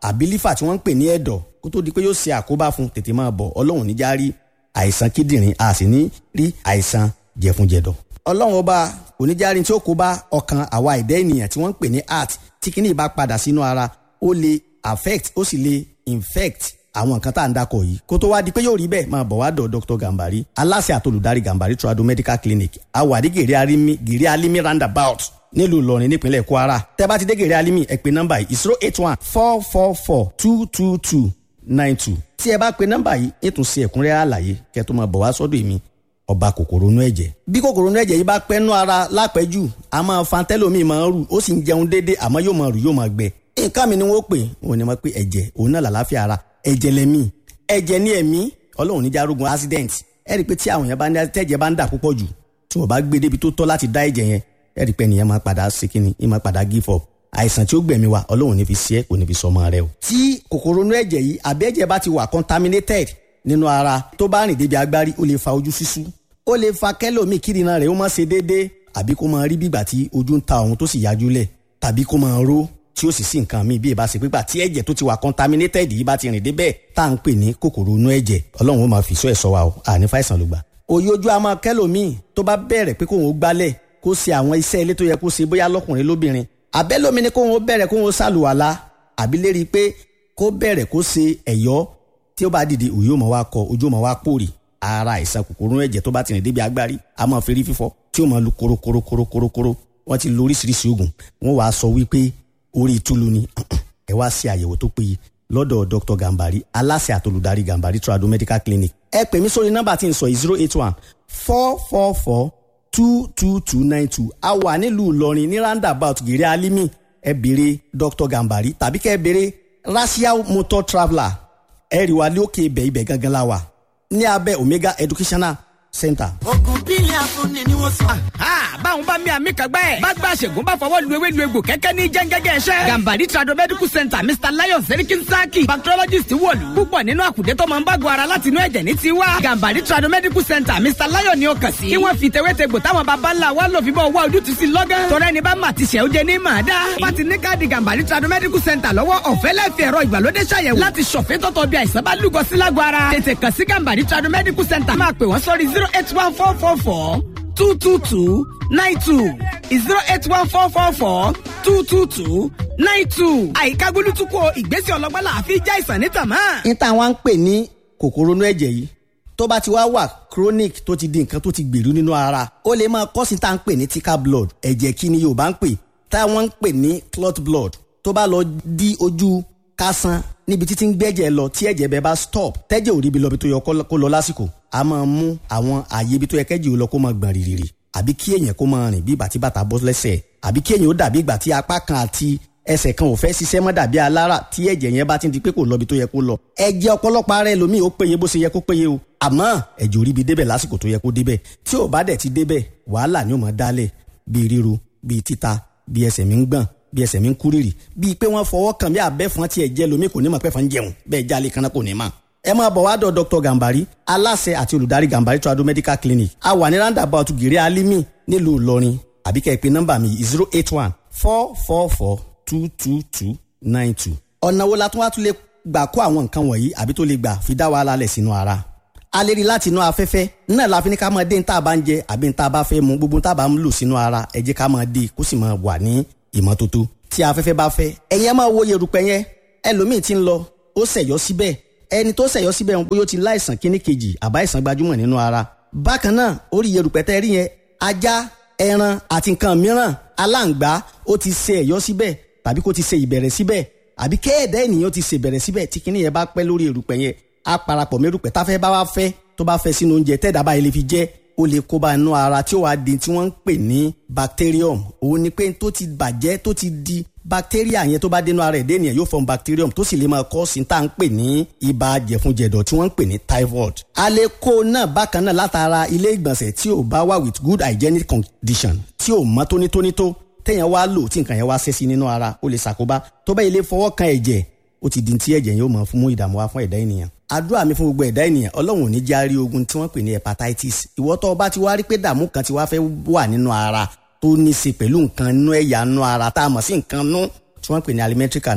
S10: àbí lífà tí wọ́n ń pè ní ẹ̀dọ̀ kó tó di pé yóò ṣe àkóbá fún tètè máa bọ̀ ọlọ́run níjà rí àìsàn kíndìnrín a sì ní rí àìsàn jẹ̀funjẹ̀dọ̀ ọlọ́run ọba oníjàrin tí ó kó bá ọkàn àwa ẹ̀dá ènìyàn tí wọ́n ń pè ní heart tí kíní bá padà sínú ara ó lè affect ó sì lè infect àwọn nǹkan tá à ń dakọ̀ yìí kó tó wá di pé yóò rí bẹ́ẹ̀ máa bọ̀ wá dọ̀ dr gambari aláṣẹ àtolùdarí gambari trado medical clinic awàdí gèrè alimi gèrè alimi roundabout nílùú ìlọrin nípínlẹ̀ kwara tẹ́ bá ti dé gèrè alimi ẹ pè nọ́mbà yìí zero eight one four four four two two two nine two tí ẹ bá pe nọ́mbà yìí ètùnṣe ẹ̀kúnrẹ́rẹ́ àlàyé kẹ́ tó máa bọ̀ wá sọ́dọ̀ èmi ọba kòkòrò inú ẹ̀jẹ̀. bí kòkòrò inú ẹ̀jẹ̀ yìí bá pẹ́ nú ara lápẹ́jù a máa fa tẹ́lómi máa ń rù ó sì ń jẹun déédéé àmọ́ yóò máa rù yóò máa gbẹ. nǹkan mi ni wọ́n pè wọ́n ní wọ́n pé ẹ̀jẹ̀ òun náà làlàáfíà ara ẹ̀jẹ̀ lẹ́mí ẹ̀jẹ̀ ní ẹ̀mí ọlọ́run níjà arógun accident ẹ rí i pé tí àwọn yẹn bá ní tẹ́jẹ̀ bá ń dà púpọ̀ jù tí wọ́n bá gbé débi tó tọ́ láti dá ẹ̀jẹ̀ yẹn ẹ rí i pé ẹnìyẹn máa padà ṣe kíni ẹ máa padà give up àìsàn tí ó gbẹ̀mí wa ọlọ́run ní fi ṣe é kò ní fi sọmọ rẹ o. tí kòkòrò inú ẹ̀jẹ̀ yìí àbí ẹ̀jẹ̀ bá ti wà contaminated nínú ara tó bá rìn débi agbárí ó lè fa ojú ṣíṣú ó lè fa kẹ́lòmíì kírìnà rẹ̀ ó má ṣe déédéé àbí kó máa rí bígbà tí ojú ń ta òun tó sì yájú lẹ̀ tàbí kó máa ró tí ó sì sí nǹkan míì bí ìbá ṣe pípa tí ẹ̀jẹ̀ tó ti wà contaminated yìí bá ti rìn débẹ̀ tá à ń pè ní kòkòrò inú ẹ̀jẹ̀ ọlọ́run ó máa fi sọ ẹ̀ sọ wa o àní fàìsàn ló gbà. òye ojú a máa kẹ́lòmíì tó bá bẹ̀rẹ̀ pé kóun ó gbálẹ̀ kó ṣe àwọn iṣẹ́ ilé tó yẹ kó ṣe bóyá lọ́kùnrin lóbìnrin àbẹ́lómi ni kóun ó bẹ̀rẹ̀ kóun ó ṣàlùwàlá àbí lérí pé kó bẹ̀rẹ̀ kó ṣe ẹ̀yọ́ tí ó bá dìde òye ó máa wá kọ ojú ó máa wá pòrì ara àìsàn kòkòrò ẹ̀jẹ̀ tó bá ti rìn débi agbárí a máa fi rí fífọ́ tí ó máa lu korokorokorokorokoro wọ́n ti lo oríṣiríṣi oògùn wọ́n wàá sọ wípé orí ìtúlu ni ẹ wá ṣe àyẹ̀wò tó péye lọ́dọ̀ dr gambari aláṣẹ àtolùdarí gambari trado medical clinic ẹ pè mí sórí nọ́mbà tí n sọ yìí zero eight one four four four two two two nine two a wà nílùú ìlọrin ní roundabout gèrè alimi ẹ béèrè dr gambari tàbí kẹ́ ẹ béèrè racial motor traveller ẹ rí wa lókè ibẹ̀ ibẹ̀ gangan la wà ní abẹ́ omega educational center.
S8: ogun bílẹ̀ afúnni ni wọ́n sọ.
S9: báwọn bá mi àmì kàgbá ẹ̀. bá gba àṣègùn bá fọwọ́ lu ewé lu egbò kẹ́kẹ́ ní jẹ́ngẹ́gẹ́ ẹ̀ṣẹ́. gambari trado medical center mr lion serikin saki bacteriologist wọ̀lú. púpọ̀ nínú àkùdé tó máa ń bágun ara láti inú ẹ̀jẹ̀ ní tiwa. gambari trado medical center mr lion ni ó kàn sí. kí wọ́n fi tewétegbò táwọn baba ńlá wa lò fi bọ́ wá ojútùú sí lọ́gán. tọ́lá ẹni bá mà ti ṣẹ́ ó jẹ ní màá dá. wọ́n ti ní káàdì gambari trado medical center lọ́wọ́ ọ̀fẹ́ lẹ́fì ẹ̀rọ ìgbàlódé ṣàyẹ̀wò láti ṣọ̀fẹ́ tọ́tọ̀ bí àìsàn bá lúgọ sí lágọ̀ ara. tètè kàn sí gambari trado medical center máa pè wọ́n sórí zero eight one four four four two two two nine two zero eight one four four four two two two nine two. àyíká gbólútúkọ ìgbésẹ̀ ọlọ́gbọ́n là á fi já ìsàn ní tàmá.
S10: níta wọn ń pè ní kòkòrò inú ẹ̀jẹ̀ yìí tó bá ti wá wà chronic tó ti di nǹkan tó ti gbèrú nínú ara ó lè máa kọ́ sí tá à ń pè ní thicker blood ẹ̀jẹ̀ kí ni yorùbá ń pè táwọn ń pè ní clot blood tó bá lọ di ojú kásán níbi títí ń gbẹ́jẹ̀ lọ tí ẹ̀jẹ̀ bẹ́ẹ̀ bá stop tẹ́jẹ̀ ò rí ibi lọ bí tó yọ kó lọ lásìkò a máa mú àwọn ààyè ibi tó yẹ kẹ́jì ó lọ kó máa gbọ̀n rìrìrì àbí kí èèyàn kó máa rìn bí ìgbà tí bàtà bọ́ lẹ́sẹ̀ àbí kí èèyàn ó dàbí ìgbà tí apá kan àti ẹsẹ̀ kan ò fẹ́ ṣiṣẹ́ mọ́ dàbí alára tí ẹ̀jẹ̀ yẹn bá ti di pé kò lọ bí tó yẹ kó lọ. ẹ̀jẹ̀ ọ̀pọ̀lọpọ̀ ara ẹlòmíì ó péye bó ṣe yẹ kó péye o àmọ́ ẹ̀jẹ̀ ò rí ibi débẹ̀ lásìkò tó yẹ kó débẹ̀ tí ò bá dẹ̀ ti débẹ̀ wàhálà ni ó máa dálẹ̀ bíi ríru bíi títa bíi ẹsẹ̀ mi ń gbọ̀n bí ẹsẹ̀ mi ń kúrìrì bíi pé wọ́n fọwọ́ kàn bí abẹ́fọn tí ẹ̀jẹ̀ lomi kò ní mọ̀ pẹ́fọn jẹun bẹ́ẹ̀ jálè kan náà kò ní mọ̀. ẹ máa bọ̀ wá dọ̀ dr gambari aláṣẹ àti olùdarí gambari trado medical clinic a wà ní roundabout gèrè alimi nílùú ìlọrin àbí kẹ́ ẹ pé nọ́mbà mi zero eight one four four four two two two nine two. ọ̀nà wo la tún wá tún lè gbà kó àwọn nǹkan wọ̀nyí àbí tó lè gbà fi dá wàhálà lẹ̀ sínú ara a lè rí láti inú afẹ́fẹ́ náà la fi ní ká máa dé ní tá a bá ń jẹ àbí ní tá a bá fẹ́ mu gbogbo ní tá a bá ń lò sínú ara ẹ jẹ́ ká máa dé kó sì máa wà ní ìmọ́tótó tí afẹ́fẹ́ bá fẹ́ ẹ̀yin ẹ máa wo yerùpẹ̀ yẹn ẹlòmíì ti ń lọ ó ṣẹ̀yọ́ síbẹ̀ ẹni tó ṣẹ̀yọ́ síbẹ̀ wọn bóyá ó ti láìsàn kíní kejì àbá ìsàn gbajúmọ̀ nínú ara bákan náà orí yerùpẹ̀ tẹ́ rí yẹn ajá ẹran àti nǹkan mìíràn aláǹgbá ó ti ṣe ẹ̀yọ́ síbẹ̀ tàbí kó ti ṣe ìbẹ̀rẹ̀ síbẹ̀ àbí kéèdè ènìyàn ti ṣe ìbẹ̀rẹ̀ síbẹ̀ tí kíní yẹn bá pẹ́ lórí erùpẹ̀ yẹn á parapọ̀ mẹ́rùpẹ̀ táfẹ́ bá wá fẹ́ tó bá fẹ́ sínú oúnjẹ tẹ́ẹ̀dá báyìí lè fi jẹ́ ó lè kó bá inú ara tí ó wàá di tí wọ́n ń pè ní bacterium òun ni pé tó ti bàjẹ́ tó ti di bacteria yẹn tó bá dénú ara ẹ̀dẹ́ ènìyàn yóò form bacterium tó sì lè máa kọ́ sí tá à ń pè ní ibà jẹ̀funjẹ̀dọ̀ tí wọ́n ń pè ní typhoid. a lè kó náà bákan náà látara ilé ìgbọ̀nsẹ̀ tí ò bá wà with good hygienic condition tí ò mọ́ tónítóní tó téèyàn wá lò tí nǹkan yẹn wá ṣẹ́ sí nínú ara ó lè ṣàkóbá tó bá ilé fọwọ́ kan ẹ̀jẹ̀ ó ti di ti ẹ̀jẹ̀ yóò máa fún mú ìdààmú wá fún ẹ̀dá ènìyàn àdúrà mi fún gbogbo ẹ̀dá ènìyàn ọlọ́run ò ní járí ogun tí wọ́n pè ní hepatitis ìwọ tó o bá ti wá rí pé dààmú kan ti wá fẹ́ wà nínú ara tó ní í ṣe pẹ̀lú nǹkan nú ẹ̀yà nú ara tá a mọ̀ sí nǹkan nú tí wọ́n pè ní alimentary canal tó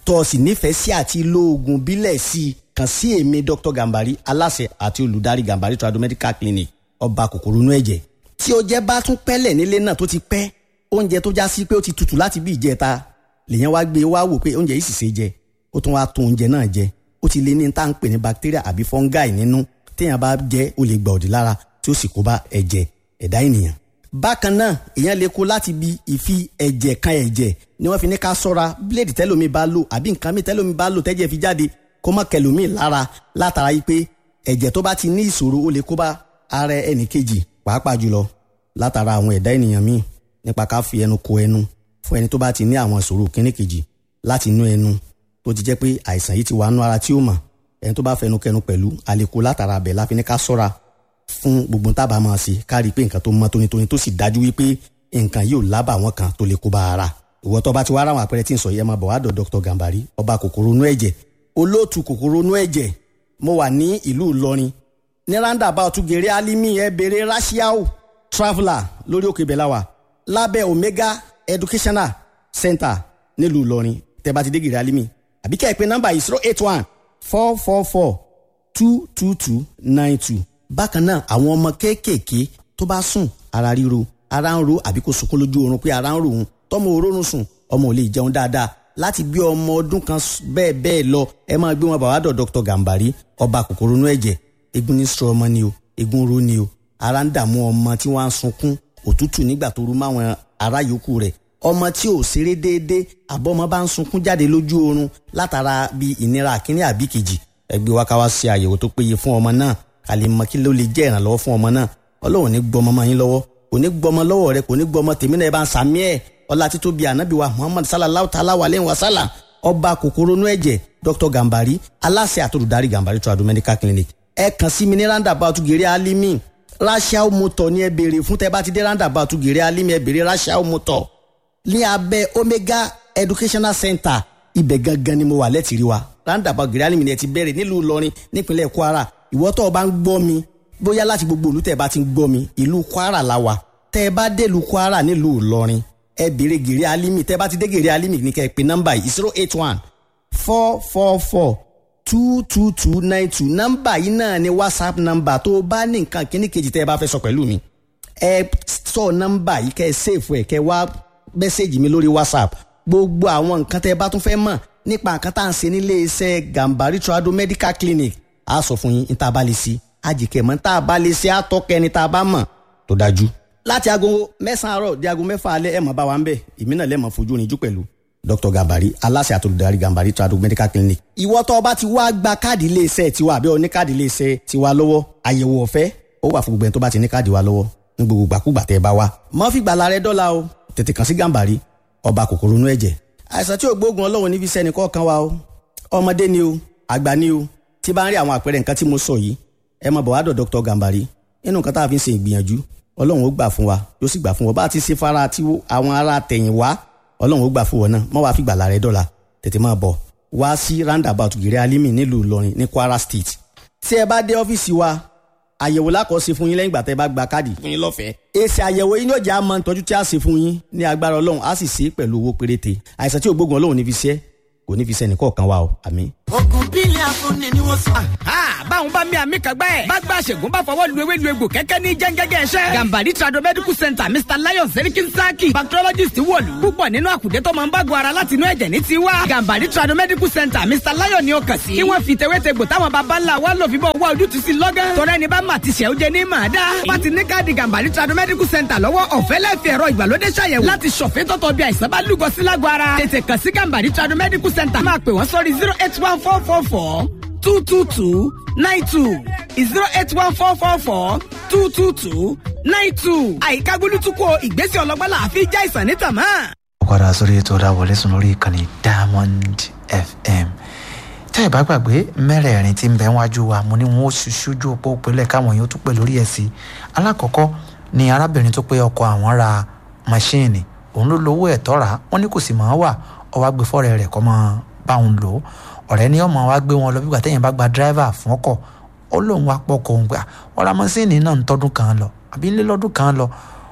S10: tó o sì nífẹ̀ẹ́ sí àti lo oògùn bílẹ̀ sí i kàn sí èmi dr gambari aláṣẹ àti olùdarí gambari trado medical clinic ọba kòkòrò inú ẹ̀jẹ̀ tí o jẹ́ bá tún pẹ́lẹ̀ nílé náà tó ti pẹ́ oúnjẹ tó já sí pé ó ti tutù láti bí ìjẹta lèyàn wá gbé wá wò pé oúnjẹ yìí sì ṣe jẹ ó tún wá tún oúnjẹ náà jẹ ó ti lé ní tá à ń pè ní bacteria àbí fungi nínú téèyàn bá jẹ ó lè gba òdì lára tí ó sì kó bá ẹ̀jẹ̀ ẹ̀dá ènìyàn. bákan náà èèyàn lè kó láti bi ìfi ẹ̀jẹ̀ kan ẹ̀jẹ̀ ni wọ́n fi ní ká sọ́ra bíléèdì tẹ́lómi bá lò àbí nǹkan mi tẹ́lómi bá lò tẹ́jẹ̀ fi jáde kó mọ́ kẹlòmíì lára látara yìí pé ẹ̀jẹ̀ tó bá ti ní ìṣòro ó lè kó bá ara ẹnì kejì pàápàá jùlọ látara àwọn ẹ̀dá ènìyàn míì nípa ká fi ẹnu ko ẹnu fún ẹni tó bá ti ní àwọn ìṣòro kíní kejì láti inú ẹnu tó ti jẹ́ pé àìsàn yìí ti wà nú ara tí ó mọ̀ ẹni tó bá fẹnu kẹnu pẹ̀lú àlékò látara abẹ láfi ní ká sọ́ra fún gbogbo tábà máa ṣe ká rí i pé nǹkan tó mọ́ tónítóní tó sì dájú wípé nǹkan yóò lábà wọn kan tó lè kó bá ara ìwọ tó bá ti wá ráwọn àpẹẹrẹ tí ń sọ yẹn máa bọ̀ wá dọ̀ Dr. Gambari ọba kòkòrò inú ẹ̀jẹ̀ olóòtú kòkòrò inú ẹ̀jẹ̀ mo wà ní ìlú Ìlọrin ní roundabout gèrè alimi ẹ bèrè rashiao traveller lórí òkè bẹ̀láwà lábẹ́ omega educational center nílùú Ìlọrin tẹ́ bá ti dé gèrè alimi àbí kẹ́ ẹ pé nọ́mbà yìí zero eight one four four four two two two nine two bákan náà àwọn ọmọ kéékèèké tó bá sùn ara ríro ara ń ro àbí kò sunkún lójú oorun pé ara ń ro òun tọmọ òórùn sùn ọmọ ò lè jẹun dáadáa láti bí ọmọ ọdún kan bẹ́ẹ̀ bẹ́ẹ̀ lọ ẹ máa gbé wọn bàbá dọ̀ Dr. Gambari ọba kòkòrò inú ẹ̀jẹ̀ egun ní sọ ọmọ ni o egun ro ni o ara ń dààmú ọmọ tí wọ́n á sunkún òtútù nígbà tó rú máwọn ará yòókù rẹ̀ ọmọ tí ò ṣeré déédéé àbọ̀mọ bá ń sunkún jáde lójú oorun látara bí ìnira àkíní àbí kejì ẹgbẹ́ wa ká wá ṣe àyẹ̀wò tó péye fún ọmọ náà ká lè mọ kí ló lè jẹ́ ìrànlọ́wọ́ fún ọmọ náà ọlọ́run ní gbọmọ mọ́ yín lọ́wọ́ kò ní gbọmọ lọ́wọ́ rẹ kò ní gbọmọ tèmi náà ẹ bá ń sàmí ẹ̀ ọlá títóbi ànábì wa muhammad sallallahu ta'ala wa aleyhi wa sallam ọba kòkòrò inú ẹ̀jẹ̀ dr gambari aláṣẹ àtòlùdarí gambari tradu medical clinic ẹ kàn sí mi ní roundabout gèrè alimi rachel motor ní ẹ béèrè fún tẹ bá ti dé roundabout gèrè alimi ẹ béèrè rachel motor ní abẹ́ omega educational center ibẹ̀ gangan ni mo wà lẹ́tìrí wa roundabout gèrè alimi ni ẹ ti bẹ̀rẹ̀ nílùú ìlọrin nípínlẹ̀ kwara ìwọ tó o bá ń gbọ́ mi bóyá láti gbogbo ìlú tẹ́ ẹ bá ti ń gbọ́ mi ìlú kwara la wà tẹ́ ẹ bá dé ìlú kwara nílùú ìlọrin ẹ béèrè gèrè alimi tẹ́ ẹ bá ti dé gèrè alimi ní kẹ́ ẹ pè nọ́mbà yìí zero eight one four four four two two two nine two nọ́mbà yìí náà ni whatsapp nọ́mbà tó o bá ní nǹkan kíní kejì tẹ́ ẹ bá fẹ́ sọ pẹ̀lú mi ẹ sọ nọ́mbà yìí kẹ́ ẹ sèfù ẹ kẹ́ ẹ wá mẹ́sẹ̀gì mi lórí whatsapp gbogbo àwọn nǹkan tẹ́ ẹ bá tún fẹ́ mọ̀ nípa nǹkan tá à ń ṣe nílé iṣẹ́ gambari trado medical clinic a sọ fún yín ní tá a bá lè ṣe àjìkẹ́ mọ́ tá a bá lè ṣe àtọ́kẹ́ ní tá a bá mọ̀ tó dájú. láti aago mẹ́sàn-án àárọ̀ di aago mẹ́fà alẹ́ ẹ̀ mọ̀ bá wa ń bẹ̀ èmi náà lẹ́mọ̀ fojú rinjú pẹ̀lú dr gambari aláṣẹ àtolùdarí gambari trado medical clinic. ìwọ tó o bá ti wá gba káàdì iléeṣẹ́ tiwa àbí oní káàdì iléeṣẹ́ tiwa lọ́wọ́ àyẹ̀wò ọ̀fẹ́ ó wà fún gbogbo ẹni tó bá ti ní káàdì wa lọ́wọ́ ní gbogbo gbàkúgbà tẹ́ ẹ bá wa. mọ́ fi gbàlà rẹ dọ́là o tètè kàn sí gambari ọba kòkòrò inú ẹ̀jẹ̀. àìsàn tí ò gbóògùn ọlọ́run níbi sẹ́ni kọ̀ọ̀kan wa o ọmọdé ni o àgbà ni o tí bá ń rí àwọn àpẹẹrẹ nǹkan tí mo sọ yìí ẹ máa bọ̀ wá dọ̀ dr gambari nínú nǹkan tá a fi ń ṣe ìgbìyànjú ọlọ́run ó gbà fún wa yóò sì gbà fún wa bá a ti ṣe fara tí àwọn ará tẹ̀yìn wá ọlọ́run ó gbà fún wọn náà mọ́ wàá fi gbàlà rẹ dọ́là tètè máa bọ̀ wá sí roundabout gèrè alimi nílùú ìlọrin ní kwara state tí ẹ bá dé ọ́fíìsì wa àyẹ̀wò lákọ̀ọ́sí fún yín lẹ́yìn ìgbà tẹ́ bá gba káàdì fún yín lọ́fẹ̀ẹ́. èsì àyẹ̀wò yín yóò jẹ́ àmọ́ ìtọ́jú tí a ṣe fún yín ní agbára ọlọ́run á sì ṣe é pẹ̀lú owó péréte àìsàn tí ògbógun ọlọ́run ní fi ṣe kò ní fi ṣe ẹnìkọ̀ọ̀kan wa o àmín.
S8: ogun bílẹ̀ afúnni ni wọ́n sọ.
S9: báwọn bá mi àmì kàgbẹ́ ẹ̀. bá gba àṣègùn bá fọwọ́ lu ewé lu egbò kẹ́kẹ́ ní jẹ́ngẹ́gẹ́ ẹ̀ṣẹ́. gambari trado medical center mr lion serikin saki bacteriologist wọ̀lú. púpọ̀ nínú àkùdé tó máa ń bágun ara láti inú ẹ̀jẹ̀ ní tiwa. gambari trado medical center mr lion ni ó kàn sí. kí wọ́n fi tewétegbò táwọn baba ńlá wa lò fi bọ́ wá ojútùú sí lọ́gán. tọ́rẹ́ ni bá mà ti ṣẹ́ ó jẹ ní màá dá. wọ́n ti ní káàdì gambari trado medical center lọ́wọ́ ọ̀fẹ́ lẹ́fẹ̀ẹ́ ẹ̀rọ ìgbàlódé ṣàyẹ̀wò láti ṣọ̀fẹ́ tọ́tọ̀ bí àìsàn bá lúgọ sí lágọ̀ ara. tètè kàn sí gambari trado medical center máa pè wọ́n sórí zero eight one four four four two two two nine two zero eight one four four four two two two nine two. àyíká gbólútúkọ ìgbésẹ̀ ọlọ́gbọ́n làáfi já ìsàn ní tàmá.
S4: ó padà sórí ètò ọ̀dàwọlé sùn lórí ìkànnì diamond fm tẹ́ ẹ̀ bá gbàgbé mẹ́rẹ̀ẹ̀rin tí ń bẹ wájú wa mo ní wọn ó ṣojú òpó òpínlẹ̀ káwọn yóò tún pè lórí ẹ̀ sí alákọ̀ọ́kọ́ ni arábìnrin tó pé ọkọ àwọn ra máṣíìnì òun ló lówó ẹ̀ tọ́ra wọn ní kò sì máa wà ọwọ́ agbèfọ́rẹ́ rẹ̀ kọ́ máa bá òun lò ó ọ̀rẹ́ ni ọmọ wa gbé wọn lọ bí gbàtẹ́yìn bá gba dírẹ́fà fún ọkọ̀ ó lóun wá pọkọ̀ òun gbà ọ̀rọ̀ máṣíìnì náà ń tọ́dún kan lọ àbí ńlẹ́ lọ́dún kan lọ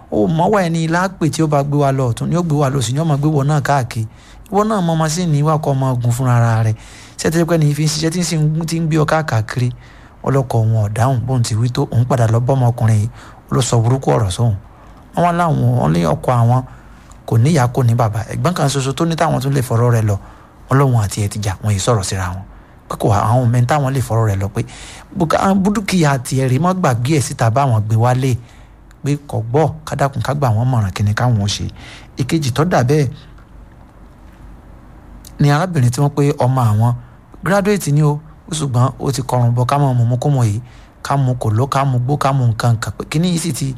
S4: ó mọ́wọ́ ẹni lápè tí ó bá gbé wa lọ ọ̀tún ni ó gbé wa lọ sí ni ó máa gbé wọ náà káàkiri ìwọ náà mọ masíìnì ìwà kọ́ ọmọ ogun fúnra rẹ̀ ṣètò pé ní fi ń ṣiṣẹ́ tí ń sì ń ti ń gbé ọ káàkiri ọlọ́kọ̀ wọn ọ̀dáhùn bóun ti wí tó òun padà lọ bọ́mọkùnrin yìí ó lọ sọ burúkú ọ̀rọ̀ sóhun wọn láwọn wọn lé ọkọ àwọn kò níyà kò ní bàbá ẹ̀gbọ́n kan ṣoṣo tó ní táwọn tún lè fọ̀rọ̀ rẹ̀ lọ ọlọ́run àti ẹ̀ ti jà wọ́n yìí sọ̀rọ̀ síra wọn pé kò àwọn mẹ́ta wọn lè fọ̀rọ̀ rẹ̀ lọ pé búdúkìá tiẹ̀ rí mọ́ gbàgbé ẹ̀ síta báwọn gbé wálé pé kò gbọ́ kádàkùn ká gbà wọ́n mọ̀ràn kíni káwọn ó ṣe ìkejì tó dà bẹ́ẹ̀ ni arábìnrin tí wọ́n pé ọmọ àwọn gírádùétì ni ó ṣùgbọ́n ó ti kọrùn bọ ká mọ̀ mọ̀ kó mọ̀ yìí ká mú kò ló ká mú gbó ká mú nǹkan nǹkan pé kíní yìí sì ti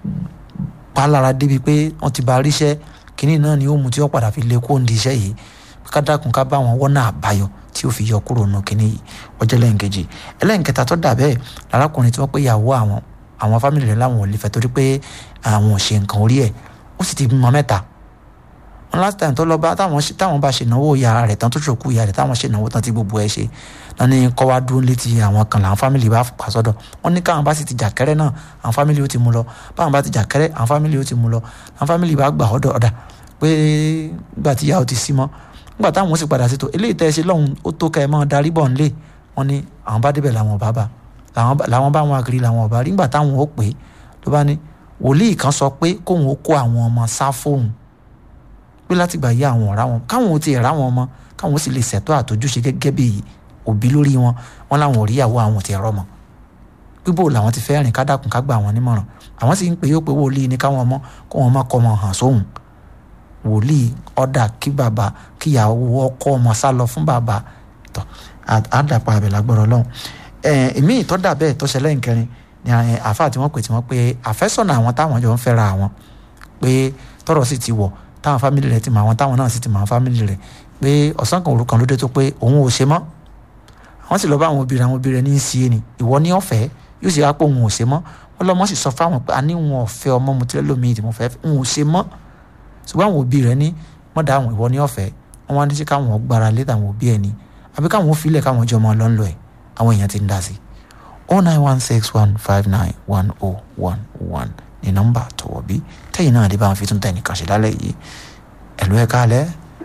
S4: palára débi pé wọ́n ti bá ríṣẹ́ kíní náà ni ó mú tí ó padà fi lé kó ń di iṣẹ́ yìí ká dákun ká bá wọn wọ́nà àbáyọ tí ó fi yọ kúrò nù kíní yìí ọjọ́ lẹ́yìnkejì ẹlẹ́yìnkẹta tó dà bẹ́ẹ̀ lárákùnrin tí wọ́n pé ìyàwó àwọn àwọn fámìlì rẹ̀ láwọn ò lè fẹ́ torí pé àwọn ò ṣe nǹkan orí ẹ̀ ó sì ti bímọ mẹ́ta wọn last time tó lọ bá táwọn táwọn bá ṣe ìnáwó ìyá rẹ̀ tán tó ṣòkú ìyá rẹ̀ táwọn ṣe ìnáwó tán tí gbogbo ẹ̀ ṣe náà ní kọ́ wá dúró létí àwọn kan làwọn fámìlì bá pa sọ́dọ̀ wọn ní káwọn bá sì ti jàkẹ́rẹ́ náà àwọn fámìlì ó ti mú lọ báwọn bá ti jàkẹ́rẹ́ àwọn fámìlì ó ti mú lọ àwọn fámìlì bá gbà ọ̀dọ̀ ọ̀dà pé gbà tí ìyá ò ti sí mọ́ nígbà táwọn ó sì padà sí tó eléyìí tẹ́ ẹ ṣe lọ́hùn ó tó kẹ́ ẹ mọ́ darí bọ̀ ńlé wọn ní àwọn bá débẹ̀ làwọn ọba bá làwọn bá wọn àgírí làwọn ọba rí nígbà táwọn ó pè é ló bá ní wòlíì kan sọ pé kóun ó kó àwọn ọmọ sá fóun pé láti gbà yí àwọn ọ̀rá wọn káwọn ò ti ẹ̀rá wọn mọ́ káwọn ó sì lè ṣètò àtọ́júṣe gẹ́gẹ́ bí òbí lórí wọn wọn láwọn ò rí ìyàwó àwọn ti ẹ̀rọ mọ́ pípò làwọn ti fẹ́ rìn kádàkùn ká gbà wọn nímọ̀ràn àwọn sì ń pè yóò pé wòlíì ní káwọn ọmọ kó wọn má kọ́ ọmọ hàn sóhun wòlíì ọ̀dà kí bàbá kíyàwó ọkọ ọmọ sá lọ fún bàbá tó àdàpọ̀ àbẹ̀ lágbọ́rọ̀ lọ́hùn èmi ìtọ́dà bẹ́ẹ̀ tó ṣẹlẹ̀ nkẹrin ni àáfàá tí wọ́n pè tí wọ́n pé àfẹ́sọ̀nà àwọn táwọn jọ ń fẹ́ra àwọn pé tọ́rọ̀ sì ti wọ̀ táwọn fámìlì rẹ̀ ti mọ àwọn táwọn náà sì ti mọ àwọn fámìlì rẹ̀ pé ọ̀sán kan òru kan ló dé tó pé òun ò ṣe mọ́ àwọn sì lọ bá àwọn obìnrin àwọn obìnrin ní í sí ni ìwọ ní ọ̀fẹ́ yóò sì wá pé òun ò ṣe mọ́ wọn lọ́mọ sì sọ fáwọn pé a ní wọn ọ̀fẹ́ ọmọ mo tilẹ̀ lómi ìdìbò fẹ́ òun ò ṣe mọ́ ṣùgbọ́n àwọn òbí rẹ̀ ní mọ́dà àwọn ìwọ ní ọ̀fẹ́ wọn wá ní sí káwọn gbára lé tàwọn òbí ẹ̀ ní àbí káwọn filẹ̀ káwọn jọ ọmọ lọ́nlọ́ ẹ̀ àwọn èèyàn ti ń dá sí oh nine one six one five nine one oh one one ní nọ́mbà tọ̀wọ̀ bí tẹ́yìn náà dé bá wọn fi tún tẹ̀ nìkan ṣe lálẹ́ yìí ẹ̀lú ẹ̀ka alẹ́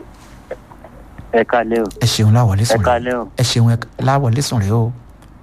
S11: ẹ kalẹ o.
S4: ẹ ṣeun láwọlé sùn
S11: ẹ kalẹ o.
S4: ẹ ṣeun láwọlé sùn rẹ o.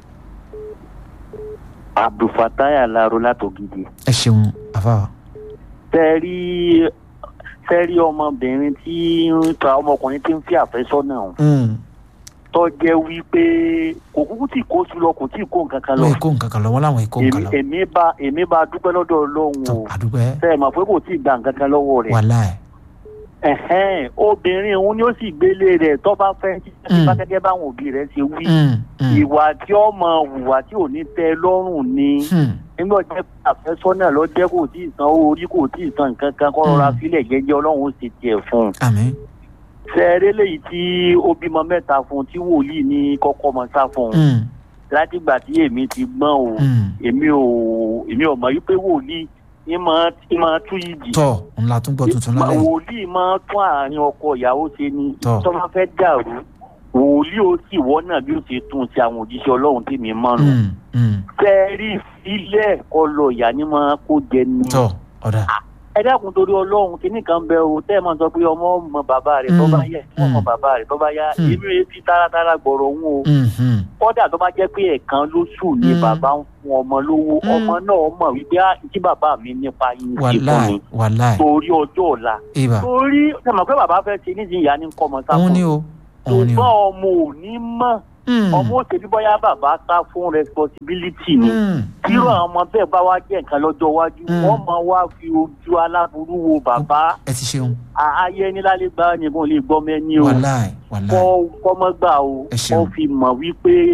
S11: abdulfatai alaro látògidì.
S4: ẹ ṣeun àfa.
S11: tẹ́rí tẹ́rí ọmọbìnrin tí ọmọkùnrin tí ń fi àfẹ́sọ́nà ọ̀hún. tó jẹ́ wípé kò kúkú tí kò sùn lọ kò tí kò nǹkan kan lọ.
S4: wọ́n èkó nǹkan kan lọ wọ́n láwọn èkó nǹkan lọ.
S11: èmi bá èmi bá dúpẹ́ lọ́dọ̀ ọlọ́run o.
S4: àdúpẹ́.
S11: sẹ́ẹ̀ mọ̀ pé kò tí ì gba nǹkan kan lọ́wọ́ rẹ̀.
S4: wàhálà ẹ̀
S11: ẹ̀hẹ́n obìnrin òun ni ó sì gbélé rẹ̀ tó bá fẹ́ bá gẹ́gẹ́ báwọn òbí rẹ̀ ṣe wí ìwà tí ó mọ hùwà tí ò ní tẹ́ lọ́rùn ni nígbà jẹ́ àfẹ́sọ́nà lọ jẹ́ kò tí ì san owó orí kò tí ì san nǹkan kan kọ́ rọra sílẹ̀ jẹ́jẹ́ ọlọ́run ó sì tiẹ̀ fún un. sẹ́ẹ̀rẹ́ lèyí tí ó bímọ mẹ́ta fún un tí wòlíì ní kọ́kọ́ mọ sá fún un látìgbà tí èmi ti gbọ́n o èmi ò èmi ò mọ̀ wípé wòlíì ní máa ní máa tú yìí.
S4: tọ ńlá tún gbọ́ tuntun lálẹ́ yìí.
S11: wòlíì máa tún àárín ọkọ ìyàwó ṣe ni tó máa fẹ́ dàrú wòlíì ó sì wọ́nà bí ó ṣe tún ṣe àwọn òjíṣẹ́ ọlọ́run tí mi máa nù. fẹ́ẹ́rì sílẹ̀ ọlọ ìyá ni máa kó jẹ ni.
S4: tọ ọ̀dà.
S11: ẹ dákun torí ọlọ́run kínní kan bẹ o tẹ́ ẹ máa sọ pé ọmọ ọmọ bàbá rẹ̀ tó bá yẹ ọmọ bàbá rẹ̀ tó bá yá èmi rẹ̀ fi táratára gbọ̀rọ̀ òun o kọ́dà tó bá jẹ́ pé ẹ̀kan lóṣù ni bàbá ń fún ọmọ lówó ọmọ náà mọ̀ wípé kí bàbá mi nípa yín sí fún mi torí ọjọ́ ọ̀la torí sẹ́mọ̀ pé bàbá fẹ́ ṣe nídìí ìyá ní kọ́ ọmọ sáfún ṣùgbọ́n ọmọ ò ní mọ̀ ọmọ òṣèlú bóyá bàbá sá fún responsibility ni tíró àwọn ọmọ bẹ́ẹ̀ bá wá jẹ́ nǹkan lọ́jọ́ iwájú wọ́n máa wá fi ojú aláburú wo bàbá
S4: ẹ ti ṣeun
S11: ayé ní lálẹ́ gbá nìkan lè gbọ́ mẹ́ni o
S4: wàláì wàláì
S11: kọ́ kọ́mọ́gbà o kọ́ fi mọ̀ wípé